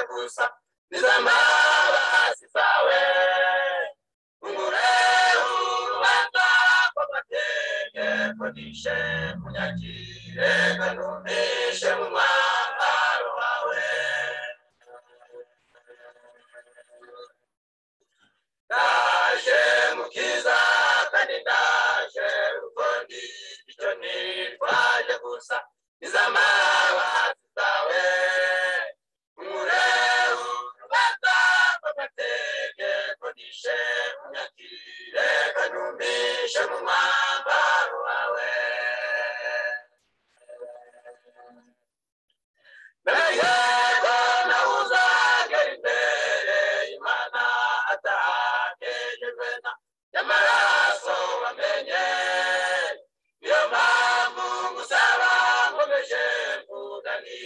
gusa nizama basi zawe umurehu rubanda kw'amategeko nishe munyagire kanumishe mu mwambaro wawe ndaje mukiza kandi ndaje rugondi icyo nitwaje gusa nizamabazi zawe umureu rubanda kw'amategeko nishe unyakire kanumishe mu mwambaro wawe Nayego nahuza gari imbere imana atakejejwe na y'amaraso wamenye niyo mpamvu ngusaba nkomeje mvugani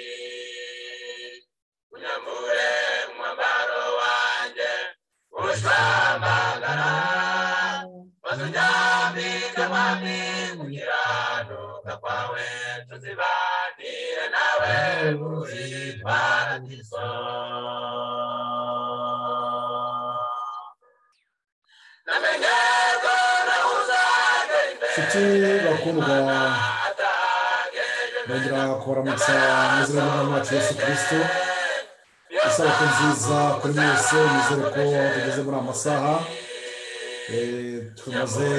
unyambure umwambaro wanjye ushwambagara maze unyambike mwami gukiranuka kwawe tuzibanire nawe muri paradiso nshuti bakundwa bagira kubaramutsa mu izina ry'umwami wacu yesu kirisito isabukuru nziza kuri mwese nizere ko tugeze muri aya masaha Eh, tumaze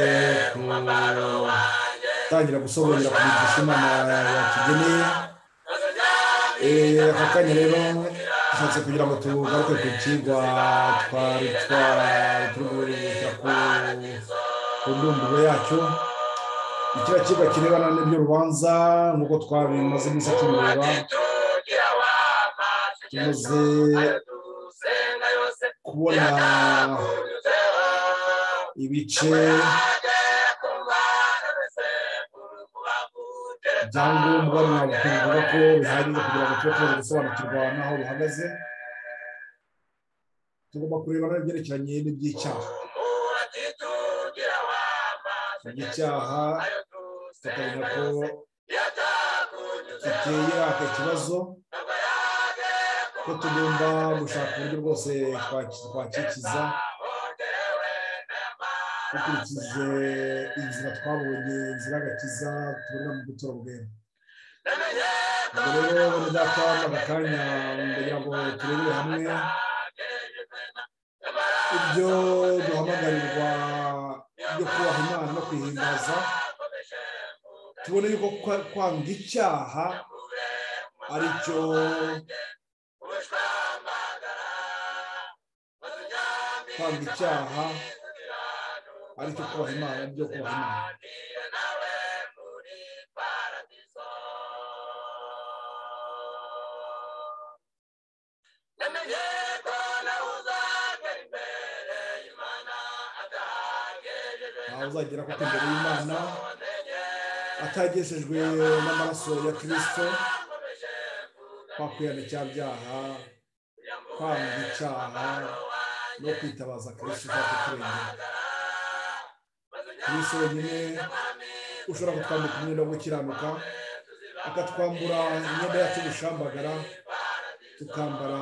gutangira gusobanurira ku migisha imana yatugeneye Eh, aka kanya rero dushatse kugira ngo tugaruke ku kigwa twari twari turi guhita ku ku ndunduro yacyo ikiriya kigo kirebana n'iby'urubanza nk'uko twari maze iminsi tureba tumaze kubona ibice ibyangombwa bivuga ko bihagije kugira ngo tube tubaze gusobanukirwa n'aho bihagaze tugomba kureba n'ibyerekeranye n'iby'icyaha igicyaha tukamenya ko giteye aka kibazo ko tugomba gushaka uburyo bwose twakikiza dukurikije inzira twabonye inzira agakiza tubona mu gutora ubwenge ubwo rero bene data aka kanya ndagira ngo turebere hamwe ibyo duhamagarirwa byo kubaha imana no kwihimbaza tubone yuko kwa- kwanga icyaha ari cyo kwanga icyaha ari cyo kubaha imana byo kubaha imana ntawe uzagera kuko imbere y'imana atagejejwe n'amaraso ya kirisito kwa kwihana icyaha byaha kwanga icyaha no kwitabaza kirisito ushaka kurengera kirisito wenyine ushobora kutwambika umwenda wo gukiranuka akatwambura imyenda yacu y'ubushambagara tukambara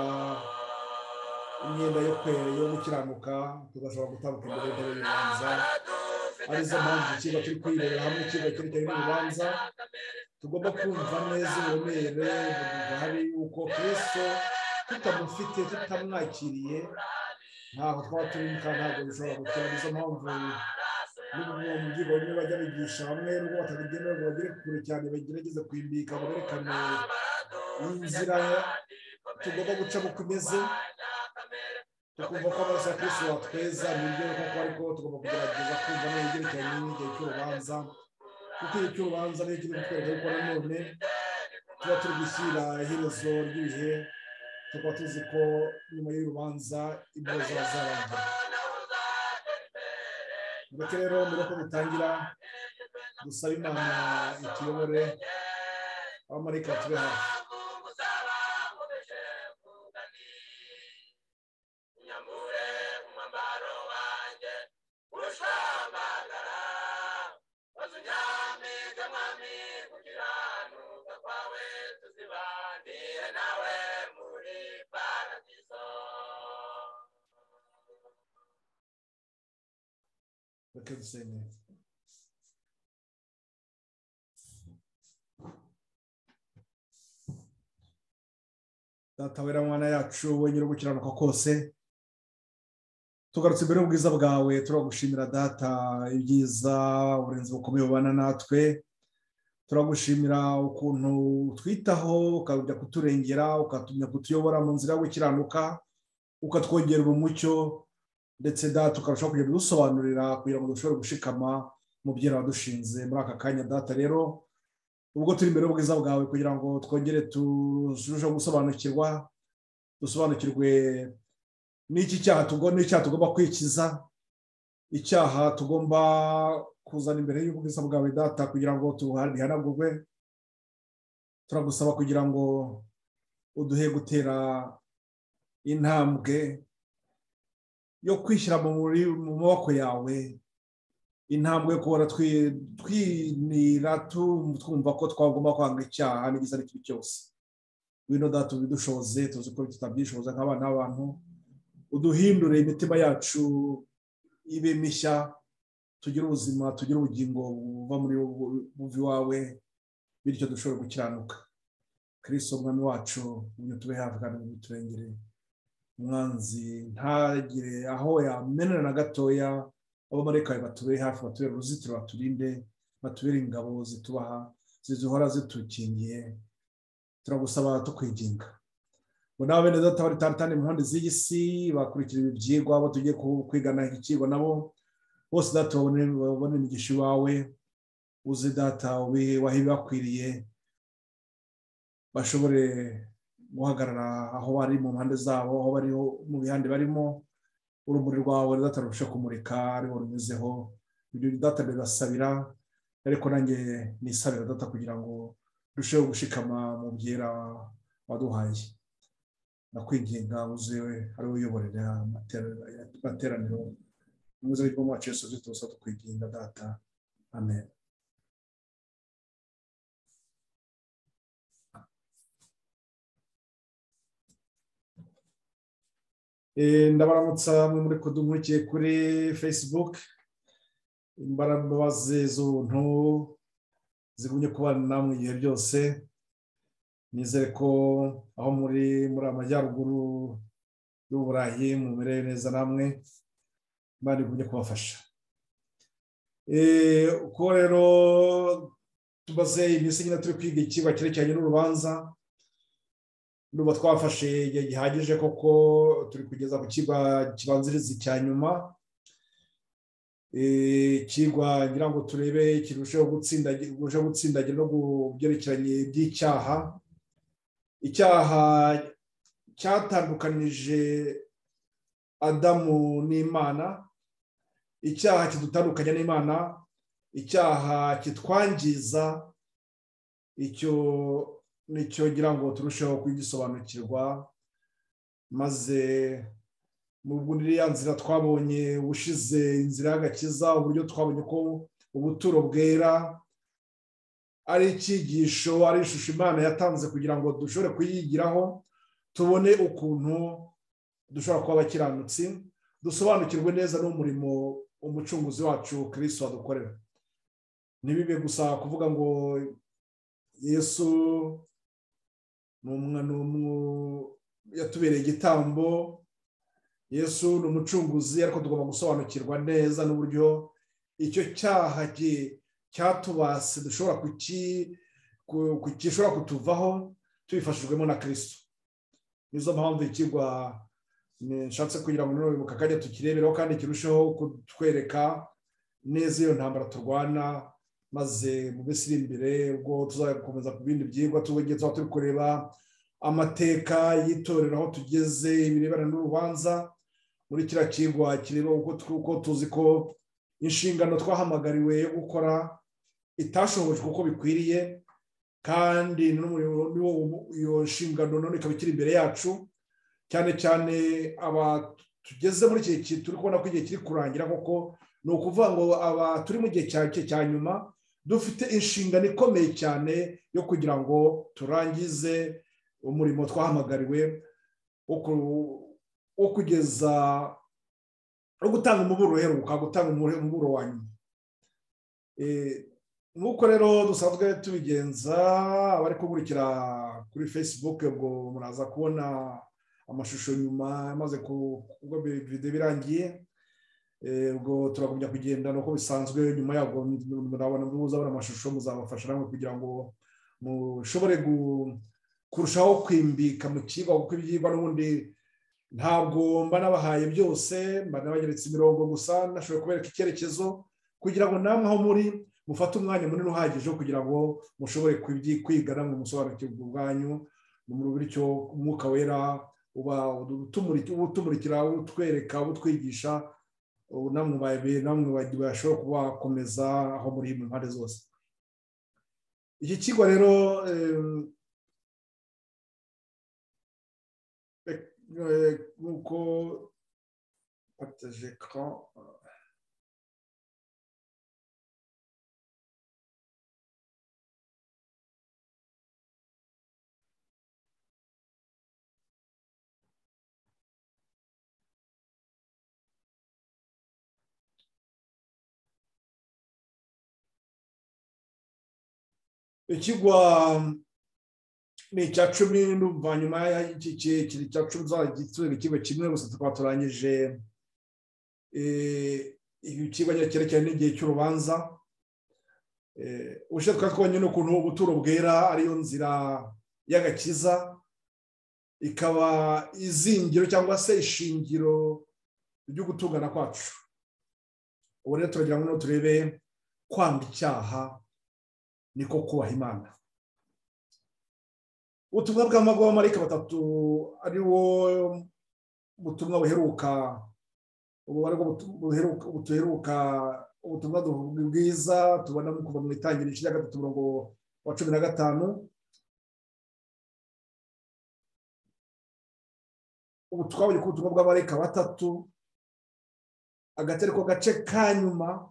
imyenda yo kwe- yo gukiranuka tugashobora gutambuka imbere y'intebe y'urubanza arizo mpamvu ikigo turi kwirebera hamwe ikigo cyerekeranye n'urubanza tugomba kumva neza uburemere buduhari yuko kristo tutamufite tutamwakiriye ntabwo twaba turimo kandi ntabwo bishobora gukira nizo mpamvu n'ubu mu byigo bimwe bajya bigisha bamwe n'ubwo batabigenewe ngo bagere kure cyane bagerageze kwimbika berekane inzira tugomba gucamo uko imeze tukumva ko amaraso ya kristo yatweza ni ibyo koko ariko tugomba kugerageza kumva neza ibyerekeranye n'igihe cy'urubanza kuko igihe cy'urubanza niyo kiri kutwereka yuko nanone tuba turi gushyira iherezo ry'ibihe tukaba tuzi ko nyuma y'urubanza ibyo zaba zarangiye mureke rero mbere yuko dutangira dusaba imana ituyobore abamarayika tube hafi Nawe muri paradiso reka dusengere databera mwana yacu wenyine uri gukiranuka kose tugarutse imbere y'ubwiza bwawe turagushimira data ibyiza uburenzi bukomeye bubana natwe turagushimira ukuntu utwitaho ukajya kuturengera ukatumya kutuyobora mu nzira yo gukiranuka ukatwongerera umucyo ndetse data tukarushaho kujya kudusobanurira kugira ngo dushobore gushikama mu byo wadushinze muri aka kanya data rero ubwo turi imbere y'ubwiza bwawe kugira ngo twongere turusheho gusobanukirwa dusobanukirwe n'iki cyaha tugomba kwikiza icyaha tugomba kuzana imbere y'ubwiza bwawe data kugira ngo bihanagurwe turagusaba kugira ngo uduhe gutera intambwe yo kwishyira mu maboko yawe intambwe kubona twinira twumva ko twagomba kwanga icyaha n'igisa n'icyo cyose wino data ubidushoze tuzi ko tutabyishoza nk'abana b'abantu uduhindure imitima yacu ibe mishya tugire ubuzima tugire ubugingo buva muri buvi wawe bityo dushobore gukiranuka kirisi umwami wacu uyu tube hafi kandi uturengere umwanzi ntagire aho yamenera na gatoya abamarekaye batubere hafi batubere uruzitiro baturinde batubere ingabo zitubaha ziduhora zitukingiye turagusaba tukwiginga ngo nawe bene data bari tantane mu nkondo z'iyi si bakurikira ibi byigwa abo tugiye kwigana iki kigo nabo bose data babone imigisha iwawe uzi data wahe ibibakwiriye bashobore guhagarara aho bari mu mpande zabo aho bari mu bihande barimo urumuri rwawe data rurusha kumurika ariwo runyuzeho ibyo data birasabira ariko nanjye nisabira data kugira ngo urusheho gushikama mu byera waduhaye nakwigenga uzewe ariwe uyoborera amateraniro umuze w'igihugu wacu yose uzi tuza tukwigenga data amen ndabaramutsa mwe muri kudunkurikiye kuri facebook imbabazi z'ubuntu zigumye kubana mu gihe byose nizere ko aho muri muri amajyaruguru y'uburayi mumere neza namwe imana igumye kubafasha kuko rero tubaze iminsi nyine turi kwiga ikiba cyerekeranye n'urubanza nuba twafashe igihe gihagije koko turi kugeza ku kiba kibanziriza icya nyuma ikigwa ngira ngo turebe kirusheho gutsindagira no kubyerekeranye by'icyaha icyaha cyatandukanije adamu n'imana icyaha kidutandukanya n'imana icyaha kitwangiza icyo nicyo ngira ngo turusheho kugisobanukirwa maze mu ya nzira twabonye ubushize inzira y'agakiza uburyo twabonye ko ubuturo bwera ari icyigisho ari ishusho imana yatanze kugira ngo dushobore kuyigiraho tubone ukuntu dushobora kuba abakiranutsi dusobanukirwe neza n'umurimo umucunguzi wacu kirisi wadukorera ntibibe gusa kuvuga ngo yesu yatubereye igitambo yesu ni umucunguzi ariko tugomba gusobanukirwa neza n'uburyo icyo cyaha cyatubase dushobora gishobora kutuvaho tubifashijwemo na kirisito nizo mpamvu ikigwa nshatse kugira ngo none akajya tukirebereho kandi kirusheho kutwereka neza iyo ntambara turwana maze mu minsi iri imbere ubwo tuzakomeza ku bindi byigwa tuba turi kureba amateka y'itorero aho tugeze ibirebana n'urubanza muri kiriya kigwa kireba uko tuzi ko inshingano twahamagariwe yo gukora itashobojwe uko bikwiriye kandi iyo nshingano none ikaba ikiri imbere yacu cyane cyane tugeze muri iki gihe turi kubona ko igihe kiri kurangira koko ni ukuvuga ngo aba turi mu gihe cya nyuma dufite inshingano ikomeye cyane yo kugira ngo turangize umurimo twahamagariwe wo kugeza no gutanga umuburo uheruka gutanga umuburo wa nyuma nk'uko rero dusanzwe tubigenza abari kuburikira kuri facebook ubwo muraza kubona amashusho nyuma amaze kuba videwo birangiye ubwo turagumya kugenda uko bisanzwe nyuma yabwo murabona muzabona amashusho muzabafasha namwe kugira ngo mushobore kurushaho kwimbika mu kigo kuko ibyigwa n'ubundi ntabwo mba nabahaye byose mba nabanyeretse imirongo gusa nashoboye kubereka icyerekezo kugira ngo namwe aho muri mufate umwanya munini uhagije kugira ngo mushobore kwiga namwe musobanukirwe ubwanyu bityo umwuka wera uba utumurikira utwereka utwigisha namwe bashobora kubakomeza aho muri mu mpande zose iki kigo rero nk'uko pataje ekara ikigwa ni icya cumi n'uvanyuma kiri icya cumi tuzajya ikigo kimwe gusa tukaba turangije ikigo cyerekeranye n'igihe cy'urubanza ubushe twari twabonye n'ukuntu ubuturo bwera ariyo nzira y'agakiza ikaba izingiro cyangwa se ishingiro ryo gutungana kwacu ubu rero turagira ngo turebe kwanga icyaha niko kubaha imana ubutumwa bw'amagomarayika batatu ari wo butumwa buheruka buheruka ubutumwa bwiza tubona kuva mu itangiriro rya gatatu umurongo wa cumi na gatanu ubu twabonye ko ubutumwa bw'amarayika batatu agatari ko gace ka nyuma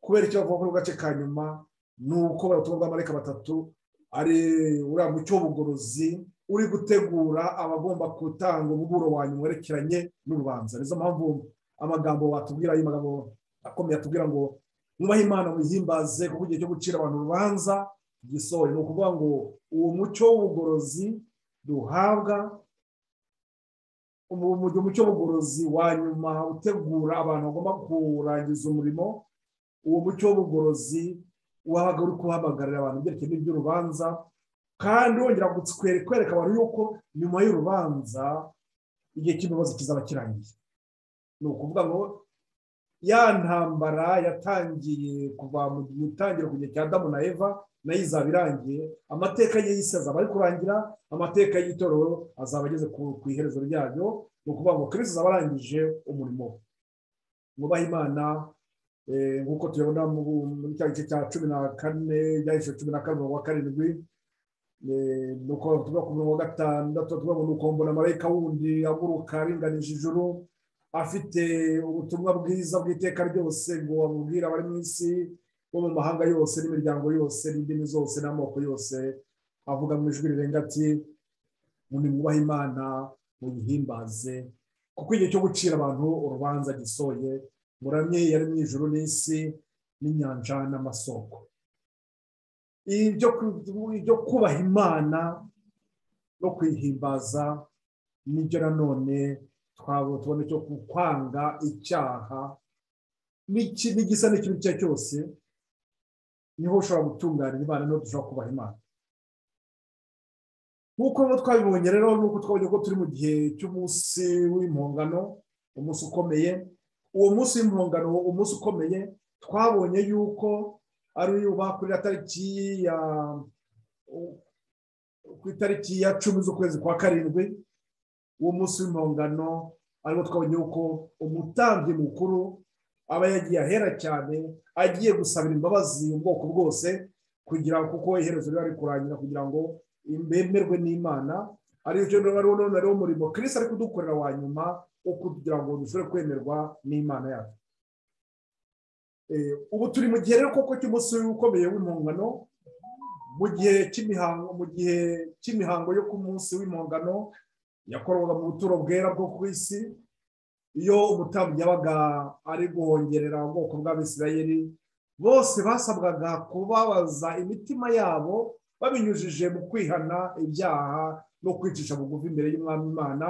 kubera icyo bavuga ko gace ka nyuma ni uko ubutumwa bw'amarayika batatu ari uriya mucyo w'ubugorozi uri gutegura abagomba gutanga umuburo wa nyuma werekeranye n'urubanza nizo mpamvu amagambo watubwira ayo magambo akomeye atubwira ngo mwubahe imana wihimbaze kuko igihe cyo gucira abantu urubanza gisohoye ni ukuvuga ngo uwo mucyo w'ubugorozi duhabwa umucyo w'ubugorozi wa nyuma utegura abantu bagomba kurangiza umurimo uwo mucyo w'ubugorozi wabaga uri kuhamagarira abantu byerekeye n'iby'urubanza kandi wongera kwereka abantu yuko nyuma y'urubanza igihe cy'imibazo kizaba kirangiye ni ukuvuga ngo ya ntambara yatangiye kuva mu itangiriro ku gihe cya damu na eva nayo izaba irangiye amateka y'isi azaba ari kurangira amateka y'itorero azaba ageze ku iherezo ryayo ni ukuvuga ngo kirisi azaba arangije umurimo mwubahe imana nk'uko tubibona muri cya gice cya cumi na kane cyangwa cumi na kane wa karindwi ni uko tuvuga ku mirongo gatandatu tuvuga ngo ni uko mbona marayika wundi aguruka aringanije ijuru afite ubutumwa bwiza bw'iteka ryose ngo abubwire abari mu isi bo mu mahanga yose n'imiryango yose n'indimi zose n'amoko yose avuga mu ijwi rirenga ati mwubahe imana muyihimbaze kuko igihe cyo gucira abantu urubanza gisoye muramye yari mu ijoro n'isi n'inyanja n'amasoko ibyo kubaha imana no kwihimbaza nibyo nanone twabona icyo kwanga icyaha n'igisa n'ikintu icyo ari cyo cyose niho ushobora gutunganya imana niho dushobora kubaha imana nk'uko twabibonye rero nk'uko twabonye ko turi mu gihe cy'umunsi w'impongano umunsi ukomeye uwo munsi w'impongano umunsi ukomeye twabonye yuko ari uba kuri tariki ya ku itariki ya cumi z'ukwezi kwa karindwi uwo munsi w'impongano ariwo twabonye yuko umutambyi mukuru aba yagiye ahera cyane agiye gusabira imbabazi ubwoko bwose kugira kuko iherezo riba riri kurangira kugira ngo bemerwe n'imana aricyo ari wo murimo kirisi ari kudukorera wa nyuma wo kugira ngo dushobore kwemerwa n'imana yacu ubu turi mu gihe rero koko cy'umunsi ukomeye w'impongano mu gihe cy'imihango mu gihe cy'imihango yo ku munsi w'impongano yakorwaga mu buturo bwera bwo ku isi iyo umutambyi yabaga ari guhongerera ubwoko bw'abisirayeri bose basabwaga kubabaza imitima yabo babinyujije mu kwihana ibyaha no kwicisha bugufi imbere y'umwami imana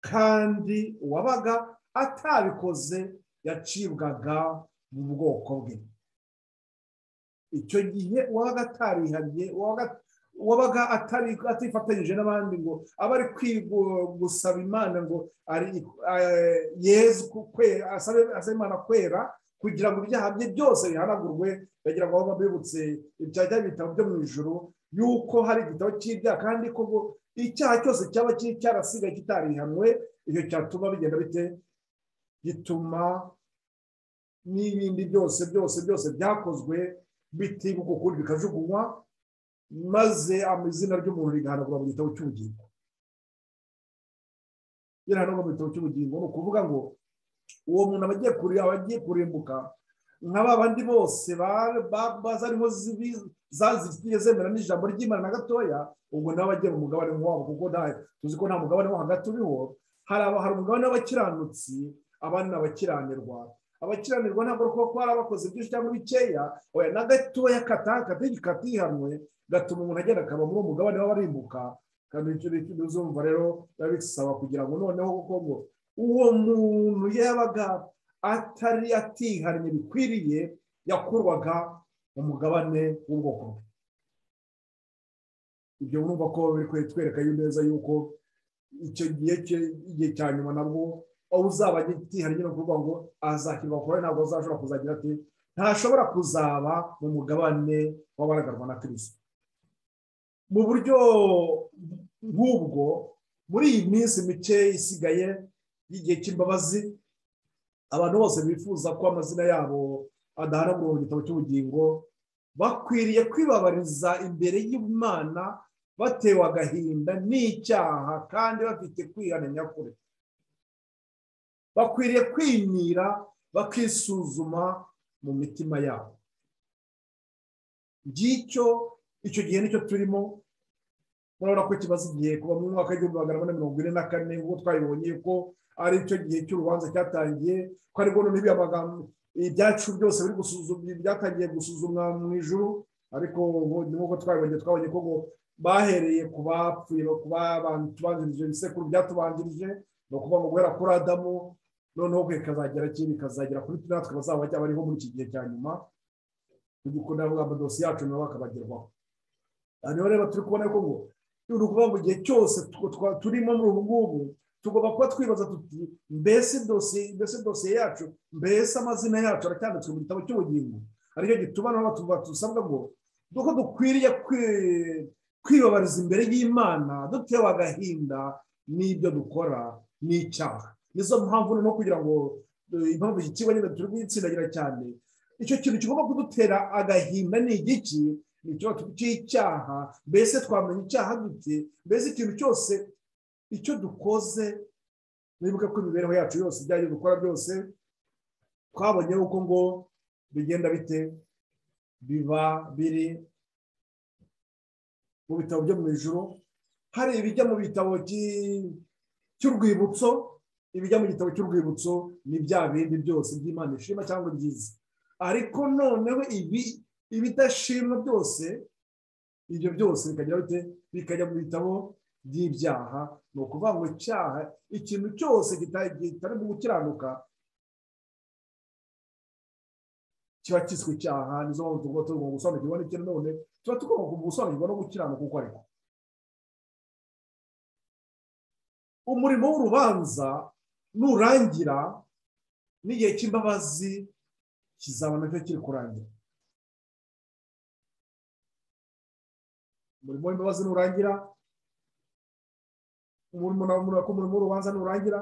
kandi uwabaga atabikoze yacibwaga mu bwoko bwe icyo gihe uwabaga atarihariye uwabaga atifatanyije n'abandi ngo aba ari gusaba imana ngo yezu asabe imana kwera kugira ngo ibyaha bye byose bihanagurwe bagira ngo baba bibutse ibya bitabo byo mu ijoro yuko hari igitabo cy'ibyaha kandi ko icyaha cyose cyaba cyarasigaye kitarihanwe icyo cyatuma bigenda bite gituma n'ibindi byose byose byose byakozwe bitibuka ukundi bikajugunywa maze amazina ry'umuntu rigahanagura mu gitabo cy'ubugingo birahanagura mu gitabo cy'ubugingo ni ukuvuga ngo uwo muntu aba agiye kurimbuka nka ba bandi bose bazariho zazitiye zemera n'ijambo ry'imana na gatoya ubwo nabo bagiye mu mugabane wabo kuko tuzi ko nta mugabane wo hagati uriho hari umugabane w'abakiranutsi abandi ni abakiranirwa abakiranirwa ntabwo kuko hari abakoze byinshi cyangwa bikeya na gatoya katihanwe gatuma umuntu agenda akaba muri uwo mugabane w'abarimbuka kandi icyo bizumva rero biba bisaba kugira ngo noneho kuko ngo uwo muntu yabaga atari atihannye bikwiriye yakurwaga mu mugabane w'ubwoko bwe ibyo urumva ko biri twereka neza yuko icyo gihe igihe cya nyuma nabwo aho uzaba agitihariye no kuvuga ngo azakirwa kure ntabwo azashobora kuzagira ati ntashobora kuzaba mu mugabane w'abaragarwa na kirisito mu buryo nk'ubwo muri iyi minsi mike isigaye y'igihe cy'imbabazi abantu bose bifuza ko amazina yabo adahanagurwa mu gitabo cy'ubugingo bakwiriye kwibabariza imbere y'imana batewe agahinda n'icyaha kandi bafite kwihananya kure bakwiriye kwimira bakisuzuma mu mitima yabo ngicyo icyo gihe nicyo turimo murabona ko kimaze igihe kuva mu mwaka w'igihumbi magana ane mirongo ine na kane nk'uko twabibonye ko ari icyo gihe cy'urubanza cyatangiye ko aribwo n'ibyo amagambo ibyacu byose byatangiye gusuzumwa mu ijuru ariko nk'uko twabibonye twabonye ko bahereye ku bapfuye ku bantu ibisekuru byatubanjirije ni ukuvuga ngo guhera kuri adamu noneho kwe kazagera kindi kazagera kuri twe natwe bazaba bajya bariho muri iki gihe cya nyuma tugikunda ngo dosiye yacu nabo bakabagerwaho hano rero turi kubona ko ngo ni ukuvuga mu gihe cyose turimo muri ubu ngubu tugomba kuba twibaza tuti mbese dosiye mbese dosiye yacu mbese amazina yacu aracyanditswe mu gitabo cy'ubugingo aricyo gituma n'aho dusabwa ngo duko dukwiriye kwibabariza imbere y'imana dutewe agahinda n'ibyo dukora n'icyaha nizo mpamvu no kugira ngo impamvu iki kigo nyine turi kuyitsindagira cyane icyo kintu kigomba kudutera agahinda ni igiki ni ikibazo cy'icyaha mbese twamenya icyaha dute mbese ikintu cyose icyo dukoze nibuke ko imibereho yacu yose ibyo dukora byose twabonye uko ngo bigenda bite biba biri mu bitabo byo mu ijoro hari ibijya mu bitabo cy'urwibutso ibijya mu gitabo cy'urwibutso ni bya bindi byose by'imana ishima cyangwa byiza ariko noneho ibi ibidashimwa byose ibyo byose bikajya mu bitabo by'ibyaha ni ukuvuga ngo icyaha ikintu cyose kitarimo gukiranuka kiba kiswe icyaha nizo mpamvu tugomba tugomba gusobanukirwa n'ikintu none tuba tugomba gusobanukirwa no gukiranuka uko ariko umurimo w'urubanza nurangira n'igihe cy'imbabazi kizaba nacyo kiri kurangira umurimo w'imbabazi nurangira umurimo w'urubanza nurangira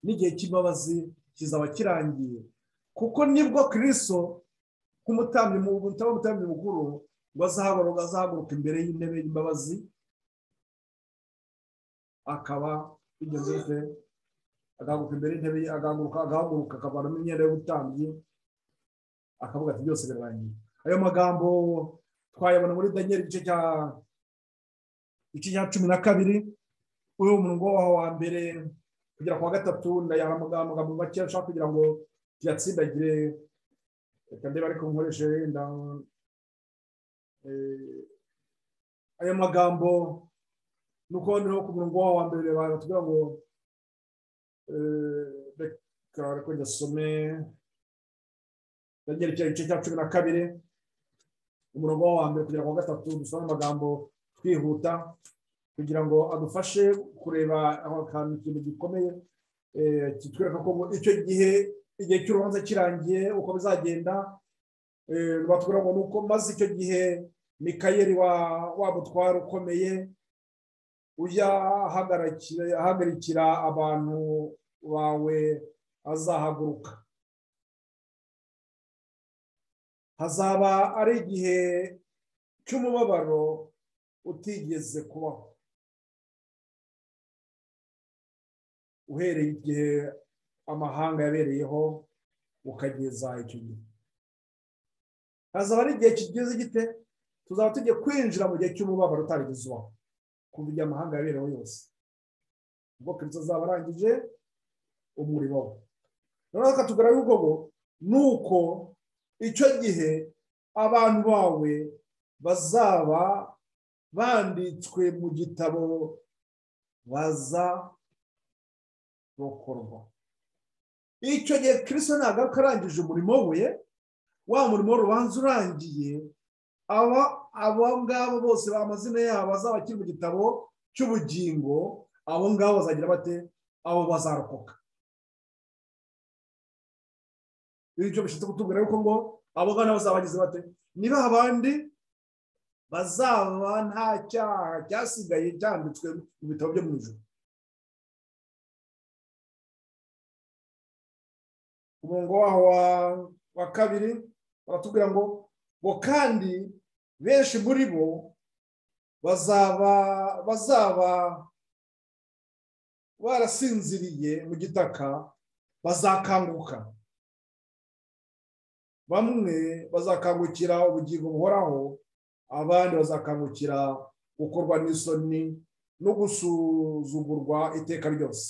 n'igihe cy'imbabazi kizaba kirangiye kuko nibwo kiriso nk'umutambyi mukuru ngo azahaguruka imbere y'intebe y'imbabazi akaba bigeze agahaguruka imbere y'intebe ye agahaguruka agahaguruka akavanamo imyenda y'ubutambyi akavuga ati byose birarangiye ayo magambo twayabona muri daniel igice cya igice cya cumi na kabiri uri umuntu wa mbere kugera ku wa gatatu ndayaha amagambo make nshaka kugira ngo tuyatsindagire reka ndeba ariko nkoreshe wenda ayo magambo ni uko niho ku murongo waho wa mbere batubwira ngo reka reka ndasome ndagerekera igice cya cumi na kabiri umurongo wa mbere kugera ku wa gatatu dusome amagambo twihuta kugira ngo adufashe kureba akantu ikintu gikomeye kitwereka ko icyo gihe igihe cy'urubanza kirangiye uko bizagenda batubwira ngo ni uko maze icyo gihe mikayeli wa mutwaro ukomeye ujya ahagarikira abantu bawe azahaguruka hazaba ari igihe cy'umubabaro utigeze kubaho uhereye igihe amahanga yabereyeho ukageza icyo gihe hazaba ari igihe kigeze gite tuzaba tugiye kwinjira mu gihe cy'umubabaro utarigeze ubaho kumva igihe amahanga yabereyeho yose ubwo kirisito azaba arangije umurimo we noneho katugara yuko ngo ni uko icyo gihe abantu bawe bazaba banditswe mu gitabo baza rokorwa icyo gihe kirisito ntabwo arangije umurimo we wa murimo rubanza urangiye aba abo ngabo bose amazina yabo azaba akiri mu gitabo cy'ubugingo abo ngabo bazagira bate abo bazarokoka icyo bishinzwe kutubwira yuko ngo abo ngabo bazaba bagize bate niba abandi bazaba nta cyaha cyasigaye cyanditswe mu bitabo byo mu ijoro umurongo waho wa kabiri baratubwira ngo ngo kandi benshi muri bo bazaba bazaba barasinziriye mu gitaka bazakanguka bamwe bazakangukira ubugingo buhoraho abandi bazakangukira gukorwa n'isoni no gusuzugurwa iteka ryose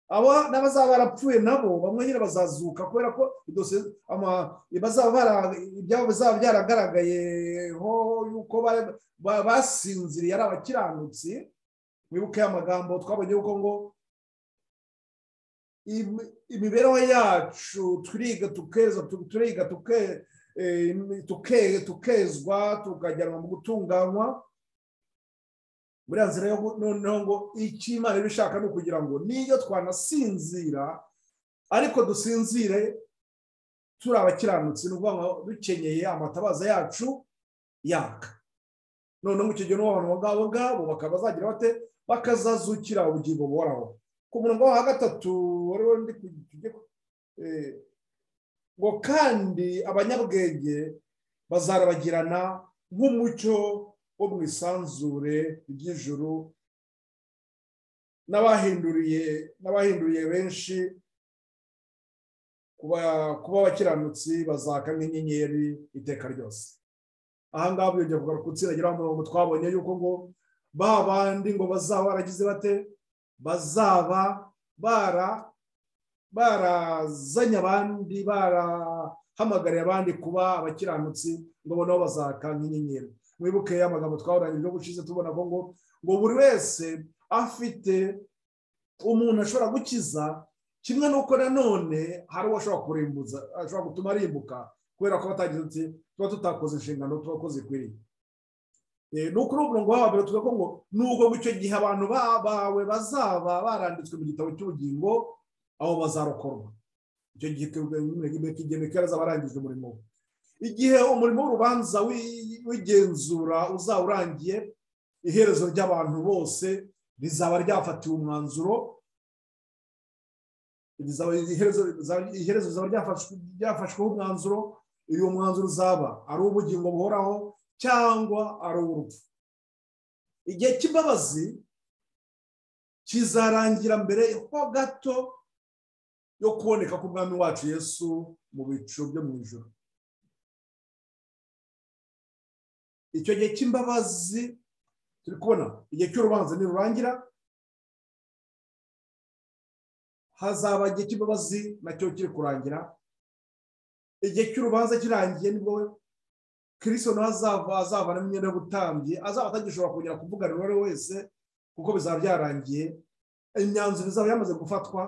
aba n'abazaba barapfuye nabo bamwe nyine bazazuka kubera ko ibyabo bizaba byaragaragayeho yuko basinziriye ari abakiranutsi wibuke amagambo twabonye yuko ngo imibereho yacu turiga tukeza turiga tukezwa tukajyanwa mu gutunganywa buriya nzira yo noneho ngo icyo imana iba ishaka ni ukugira ngo niyo twanasinzira ariko dusinzire turi abakiranutsi ni ukuvuga ngo dukenyeye amatabaza yacu yaka noneho mu kigero abantu ngabo ngabo bakaba bazagira bate bakazazukira ubugingo buhoraho ku murongo wa gatatu wariwo ndi ngo kandi abanyabwenge bazarabagirana nk'umucyo wo mu isanzure ry'ijuru n'abahinduriye n'abahinduriye benshi kuba abakiranutsi bazaka nk'inyenyeri iteka ryose ahangaha byongera kugaruka gutsiragira umurongo twabonye yuko ngo ba bandi ngo bazaba baragize bate bazaba bara barazanye abandi barahamagariye abandi kuba abakiranutsi ngo bo nabo bazaka nk'inyenyeri mwibuke amagambo twahoranye ibyo gushize tubona ko ngo ngo buri wese afite umuntu ashobora gukiza kimwe n'uko nanone hari uwo ashobora kurimbuza ashobora gutuma arimbuka kubera ko batagize uti tuba tutakoze inshingano tuba ikwiriye ni ukuri umurongo wabo mbere tuvuga ko ngo nubwo icyo gihe abantu bawe bazaba baranditswe mu gitabo cy'ubugingo aho bazarokorwa icyo gihe igihe mikari azaba arangije umurimo we igihe umurimo w'urubanza w'igenzura uzaba urangiye iherezo ry'abantu bose rizaba ryafatiwe umwanzuro iherezo rizaba ryafashweho umwanzuro uyu mwanzuro uzaba ari uw'ubugingo buhoraho cyangwa ari uw'urupfu igihe cy'imbabazi kizarangira mbere ho gato yo kuboneka k'umwami wacu yesu mu bicu byo mu ijoro icyo gihe cy'imbabazi turi kubona igihe cy'urubanza nirurangira hazaba igihe cy'imbabazi nacyo kiri kurangira igihe cy'urubanza kirangiye nibwo kirisito nawe azava azavana imyenda y'ubutambyi azaba atagishobora kongera kuvugana uwo ari we wese kuko bizaba byarangiye imyanzuro izaba yamaze gufatwa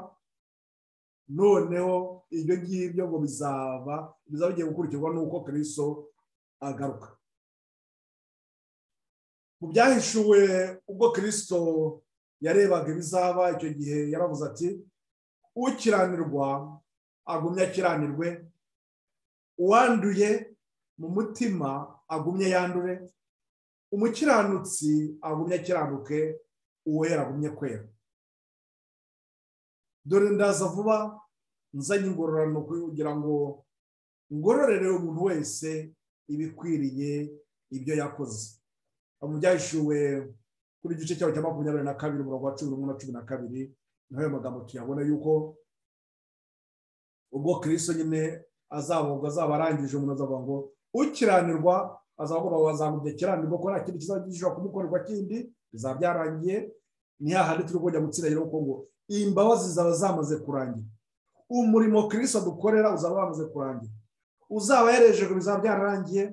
noneho ibyo ngibyo ngo bizaba bizaba bigiye gukurikirwa n'uko kirisito agaruka mu byahishuwe ubwo kirisito yarebaga ibizaba icyo gihe yaravuze ati ukiranirwa agumye akiranirwe uwanduye mu mutima agumye yandure umukiranutsi agumye akiranuke uwera agumye kwera dore ndaza vuba nzanye ingororano kugira ngo ngororere umuntu wese ibikwiriye ibyo yakoze mu byahishuwe kuri igice cyabo cya makumyabiri na kabiri umurongo wa cumi n'umwe na cumi na kabiri naho ayo magambo tuyabona yuko ubwo kirisito nyine azabogwa azaba arangije umuntu azavuga ngo ukiranirwa azagomba wazamubye kiranirwa ko nta kindi kizaba gishobora kumukorerwa kindi bizaba byarangiye ni hahandi turi kujya gutsira rero ngo imbabazi zaba zamaze kurangira umurimo kirisito dukorera uzaba wamaze kurangira uzaba yarejejwe bizaba byararangiye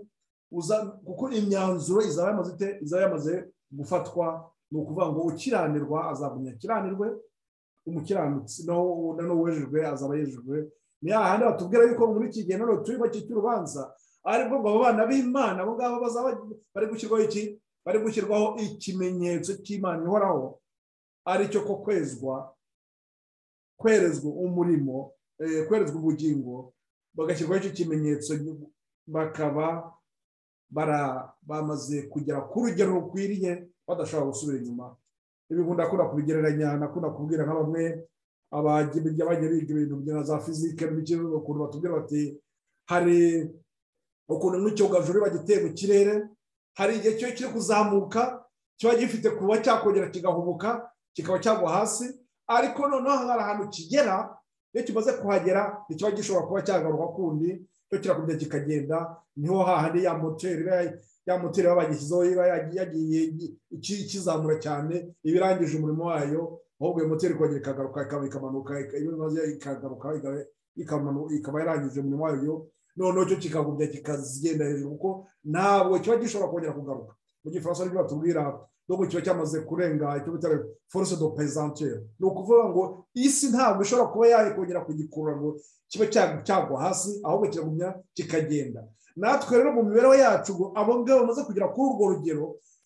kuko imyanzuro izaba yamaze ite izaba yamaze gufatwa ni ukuvuga ngo ukiranirwa azagumya akiranirwe umukiranutsi nawe wejejwe azaba yejejwe ni hahandi batubwira yuko muri iki gihe noneho turi bake cy'urubanza aribwo ngo abo bana b'imana abo ngabo bazaba bari gushyirwaho iki bari gushyirwaho ikimenyetso cy'imana ihoraho aricyo ko kwezwa kwerezwa umurimo kwerezwa ubugingo bagashyirwaho icyo kimenyetso bakaba bamaze kugera ku rugero rukwiriye badashobora gusubira inyuma ibi ndakunda kubigereranya nakunda kubwira nka bamwe abajya biga ibintu bya za fizike ukuntu batubwira bati hari ukuntu nk'icyogajuru kiba giteye mu kirere hari igihe kiba kiri kuzamuka kiba gifite kuba cyakongera kigahubuka kikaba cyagwa hasi ariko noneho hari ahantu kigera iyo kimaze kuhagera ntikiba gishobora kuba cyagaruka kundi cyo kirakubye kikagenda niho hahandi ya moteri ya moteri baba bagishyizeho iba yagiye ikizamura cyane iba irangije umurimo wayo ahubwo iyo moteri ikongera ikagaruka ikaba ikamanuka iyo bimaze ikagaruka ikaba yarangije umurimo wayo noneho cyo kikagubya kikagenda hejuru kuko ntabwo kiba gishobora kongera kugaruka mu gifaransa nibyo batubwira nubwo kiba cyamaze kurenga icyo bita force de pesantere ni ukuvuga ngo isi ntabwo ishobora kuba yakongera kugikurura ngo kibe cyagwa hasi ahubwo kiragumya kikagenda natwe rero mu mibereho yacu ngo abo ngabo bamaze kugera kuri urwo rugero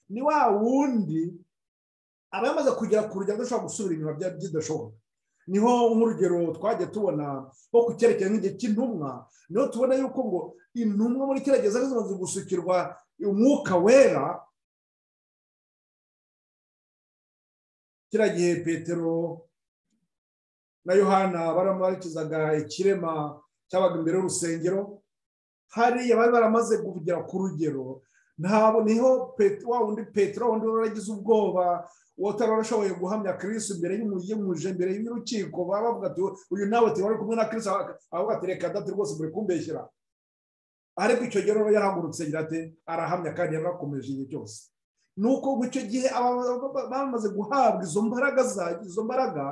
ni wa wundi aba yamaze kugera ku rugero adashobora gusubira inyuma bidashoboka niho nk'urugero twajya tubona nko ku cyerekezo nk'igihe cy'intumwa niho tubona yuko ngo intumwa muri kiriya gihe zimaze gusukirwa umwuka wera kiriya gihe petero na yohana baramukizaga ikirema cyabaga imbere y'urusengero hariya bari baramaze kugera ku rugero ntabwo niho wa wundi petero wundi waragize ubwoba utari warashoboye guhamya kirisi imbere y'umuje imbere y'urukiko bavuga ati uyu nawe turi kumwe na kirisi avuga ati reka dati rwose muri kumbeshyira ariko icyo gihe rero yarahagurutse agira ati arahamya kandi yarakomeje igihe cyose ni uko mu icyo gihe bamaze guhabwa izo mbaraga izo mbaraga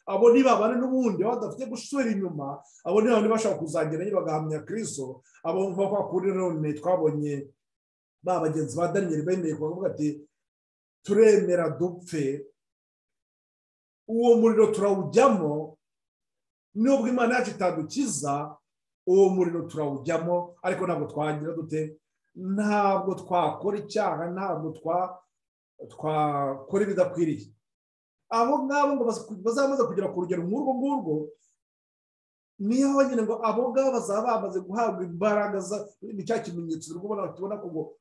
abo ntibabane n'ubundi badafite gusubira inyuma abo ntibabane bashaka kuzagera bagahamya kiriso abo nk'uko kuri none twabonye ba bagenzi ba daniyeli bemeye kuvuga ati turemera dupfe uwo muriro turawujyamo nubwo imana yacu itadukiza uwo muriro turawujyamo ariko ntabwo twagira dute ntabwo twakora icyaha ntabwo twakora ibidakwiriye abo ngabo ngo bazamaze kugera ku rugero nk'urwo ngurwo niyo nyine ngo abo ngabo bazaba bamaze guhabwa imbaraga ni cya kimenyetso tubona ko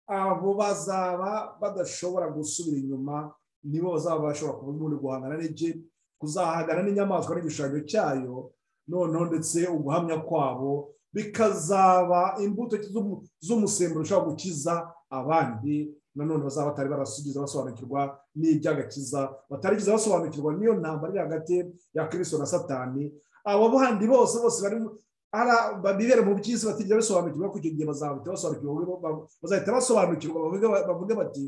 abo bazaba badashobora gusubira inyuma nibo bazaba bashobora kuba umuntu guhangana n'iki kuzahangana n'inyamaswa n'igishushanyo cyayo noneho ndetse uguhamya kwabo bikazaba imbuto z'umusemburo ushobora gukiza abandi nanone bazaba batari barasubiza basobanukirwa n'iby'agakiza batarigeze basobanukirwa n'iyo ntambara iri hagati ya kirisito na satani abo bandi bose bose bibera mu by'isi batigeze basobanukirwa ko icyo gihe bazahita basobanukirwa bavuge bati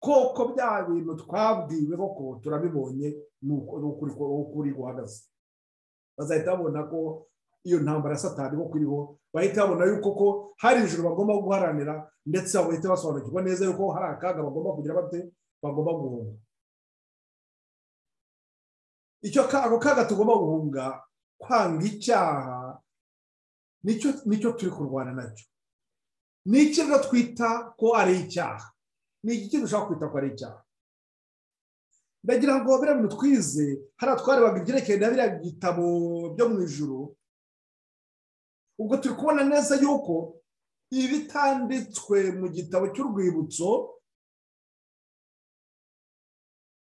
koko bya bintu twabwiwe koko turabibonye ni ukuri guhagaze bazahita babona ko iyo ntambara ya satani ko kuriho bahita babona yuko ko hari ijoro bagomba guharanira ndetse bahita basobanukirwa neza yuko hari akaga bagomba kugira bate bagomba guhunga icyo ako kaga tugomba guhunga kwanga icyaha nicyo turi kurwana nacyo ni iki twita ko ari icyaha ni iki dushaka kwita ko ari icyaha ndagira ngo biriya bintu twize hariya twarebaga ibyerekeye na biriya bitabo byo mu ijoro ubwo turi kubona neza yuko ibitanditswe mu gitabo cy'urwibutso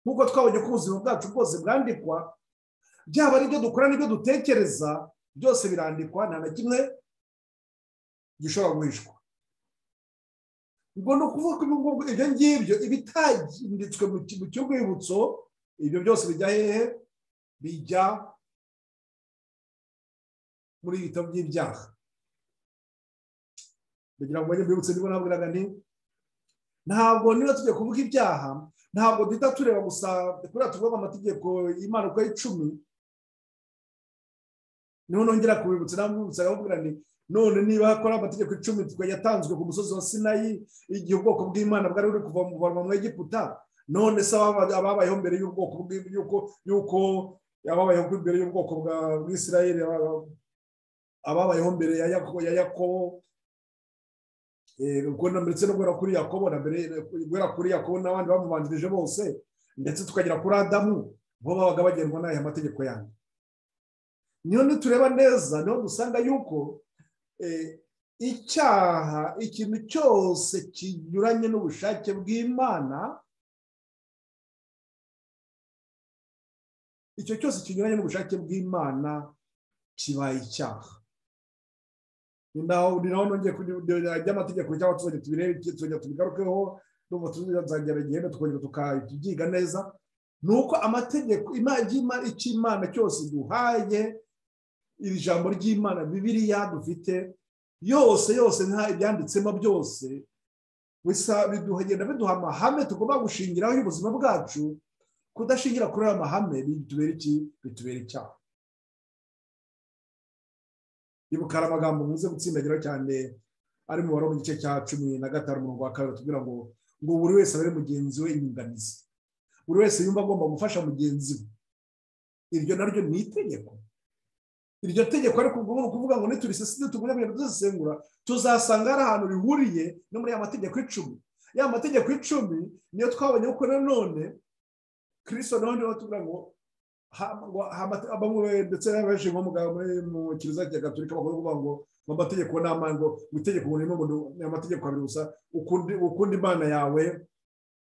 nk'uko twabonye ko ubuzima bwacu bwose bwandikwa byaba ari ibyo dukora n'ibyo dutekereza byose birandikwa nta na kimwe gishobora guhishwa ubwo ni ukuvuga ko ibyo ngibyo ibitaginditswe mu cy'urwibutso ibyo byose bijya hehe bijya muri bitabo by'ibyaha kugira ngo mbibutse niba nabwiraga ni ntabwo niba tugiye kuvuga ibyaha ntabwo duhita tureba gusa kuriya tuvuga amategeko y'imana uko ari icumi niho nongera kubibutsa nabwibutsa aramubwira ni none niba hakora amategeko icumi yatanzwe ku musozi wa sinayi igihe ubwoko bw'imana bwari buri kuva mu Egiputa none se ababayeho mbere y'ubwoko y'uko ababayeho mbere y'ubwoko bwa bw'isirayeli ababayeho mbere ya yakobo ndetse no guhera kuri yakobo na mbere guhera kuri yakobo n'abandi bamubanjirije bose ndetse tukagera kuri adamu bo babaga bagendwa n'aya mategeko yanyu niyo nitureba neza niho dusanga yuko icyaha ikintu cyose kinyuranye n'ubushake bw'imana icyo cyose kinyuranye n'ubushake bw'imana kibaye icyaha ni naho nongeye kujya ry'amategeko cyangwa tuzajya tubirebe tuzajya tubigarukeho n'ubu tuzajya bagenda tukongera tukabyiga neza ni uko amategeko icy'imana cyose duhaye iri jambo ry'imana bibiriya dufite yose yose nta ibyanditsemo byose bigenda biduha amahame tugomba gushingiraho y'ubuzima bwacu kudashingira kuri ayo mahame bitubera iki bitubera icyaha ibukara amagambo muze gutsindagira cyane ari mu mu gice cya cumi na gatanu umurongo wa kabiri tubwira ngo ngo buri wese abere mugenzi we inyunganizi buri wese yumva agomba gufasha mugenzi we iryo naryo ni itegeko iryo tegeko ariko ni ukuvuga ngo nituriseside tugure ibintu tuzisengura tuzasanga hari ahantu rihuriye no muri ya mategeko icumi ya mategeko icumi niyo twabonye ko nanone kirisito nawe niba tubwira ngo ndetse benshi nko mu kiliziya cya gaturika bakunda kuvuga ngo amategeko ni amani ngo itegeko ngo ni amategeko abiri gusa ukunda imana yawe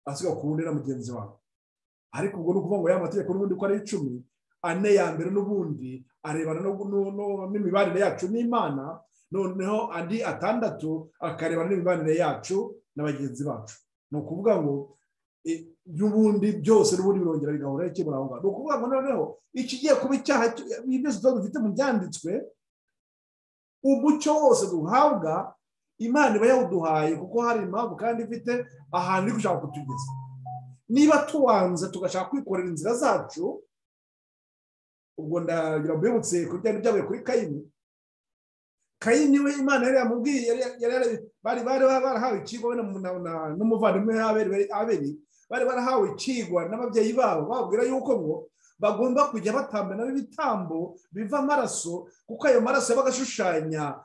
asiga ukundi na mugenzi wawe ariko ubwo ni ukuvuga ngo ya mategeko n'ubundi uko ari icumi ane ya mbere n'ubundi arebana n'imibanire yacu n'imana noneho andi atandatu akarebana n'imibanire yacu na bagenzi bacu ni ukuvuga ngo by'ubundi byose n'ubundi birongera bigahura bikemura aho ngaho ni ukuvuga ngo noneho ikigiye kuba icyaha byose tuba dufite mu byanditswe umucyo wose duhabwa imana iba yawuduhaye kuko hari impamvu kandi ifite ahantu iri gushaka kutugeza niba tuwanze tugashaka kwikorera inzira zacu ubwo ndagira ngo mbibutse ku bijyanye byabaye kuri kayini kayini we imana yari yamubwiye bari barahawe ikigo n'umuvandimwe abiri bari barahawe ikigwa n'ababyeyi babo bababwira yuko ngo bagomba kujya batamba nabo ibitambo biva amaraso kuko ayo maraso yabaga ashushanya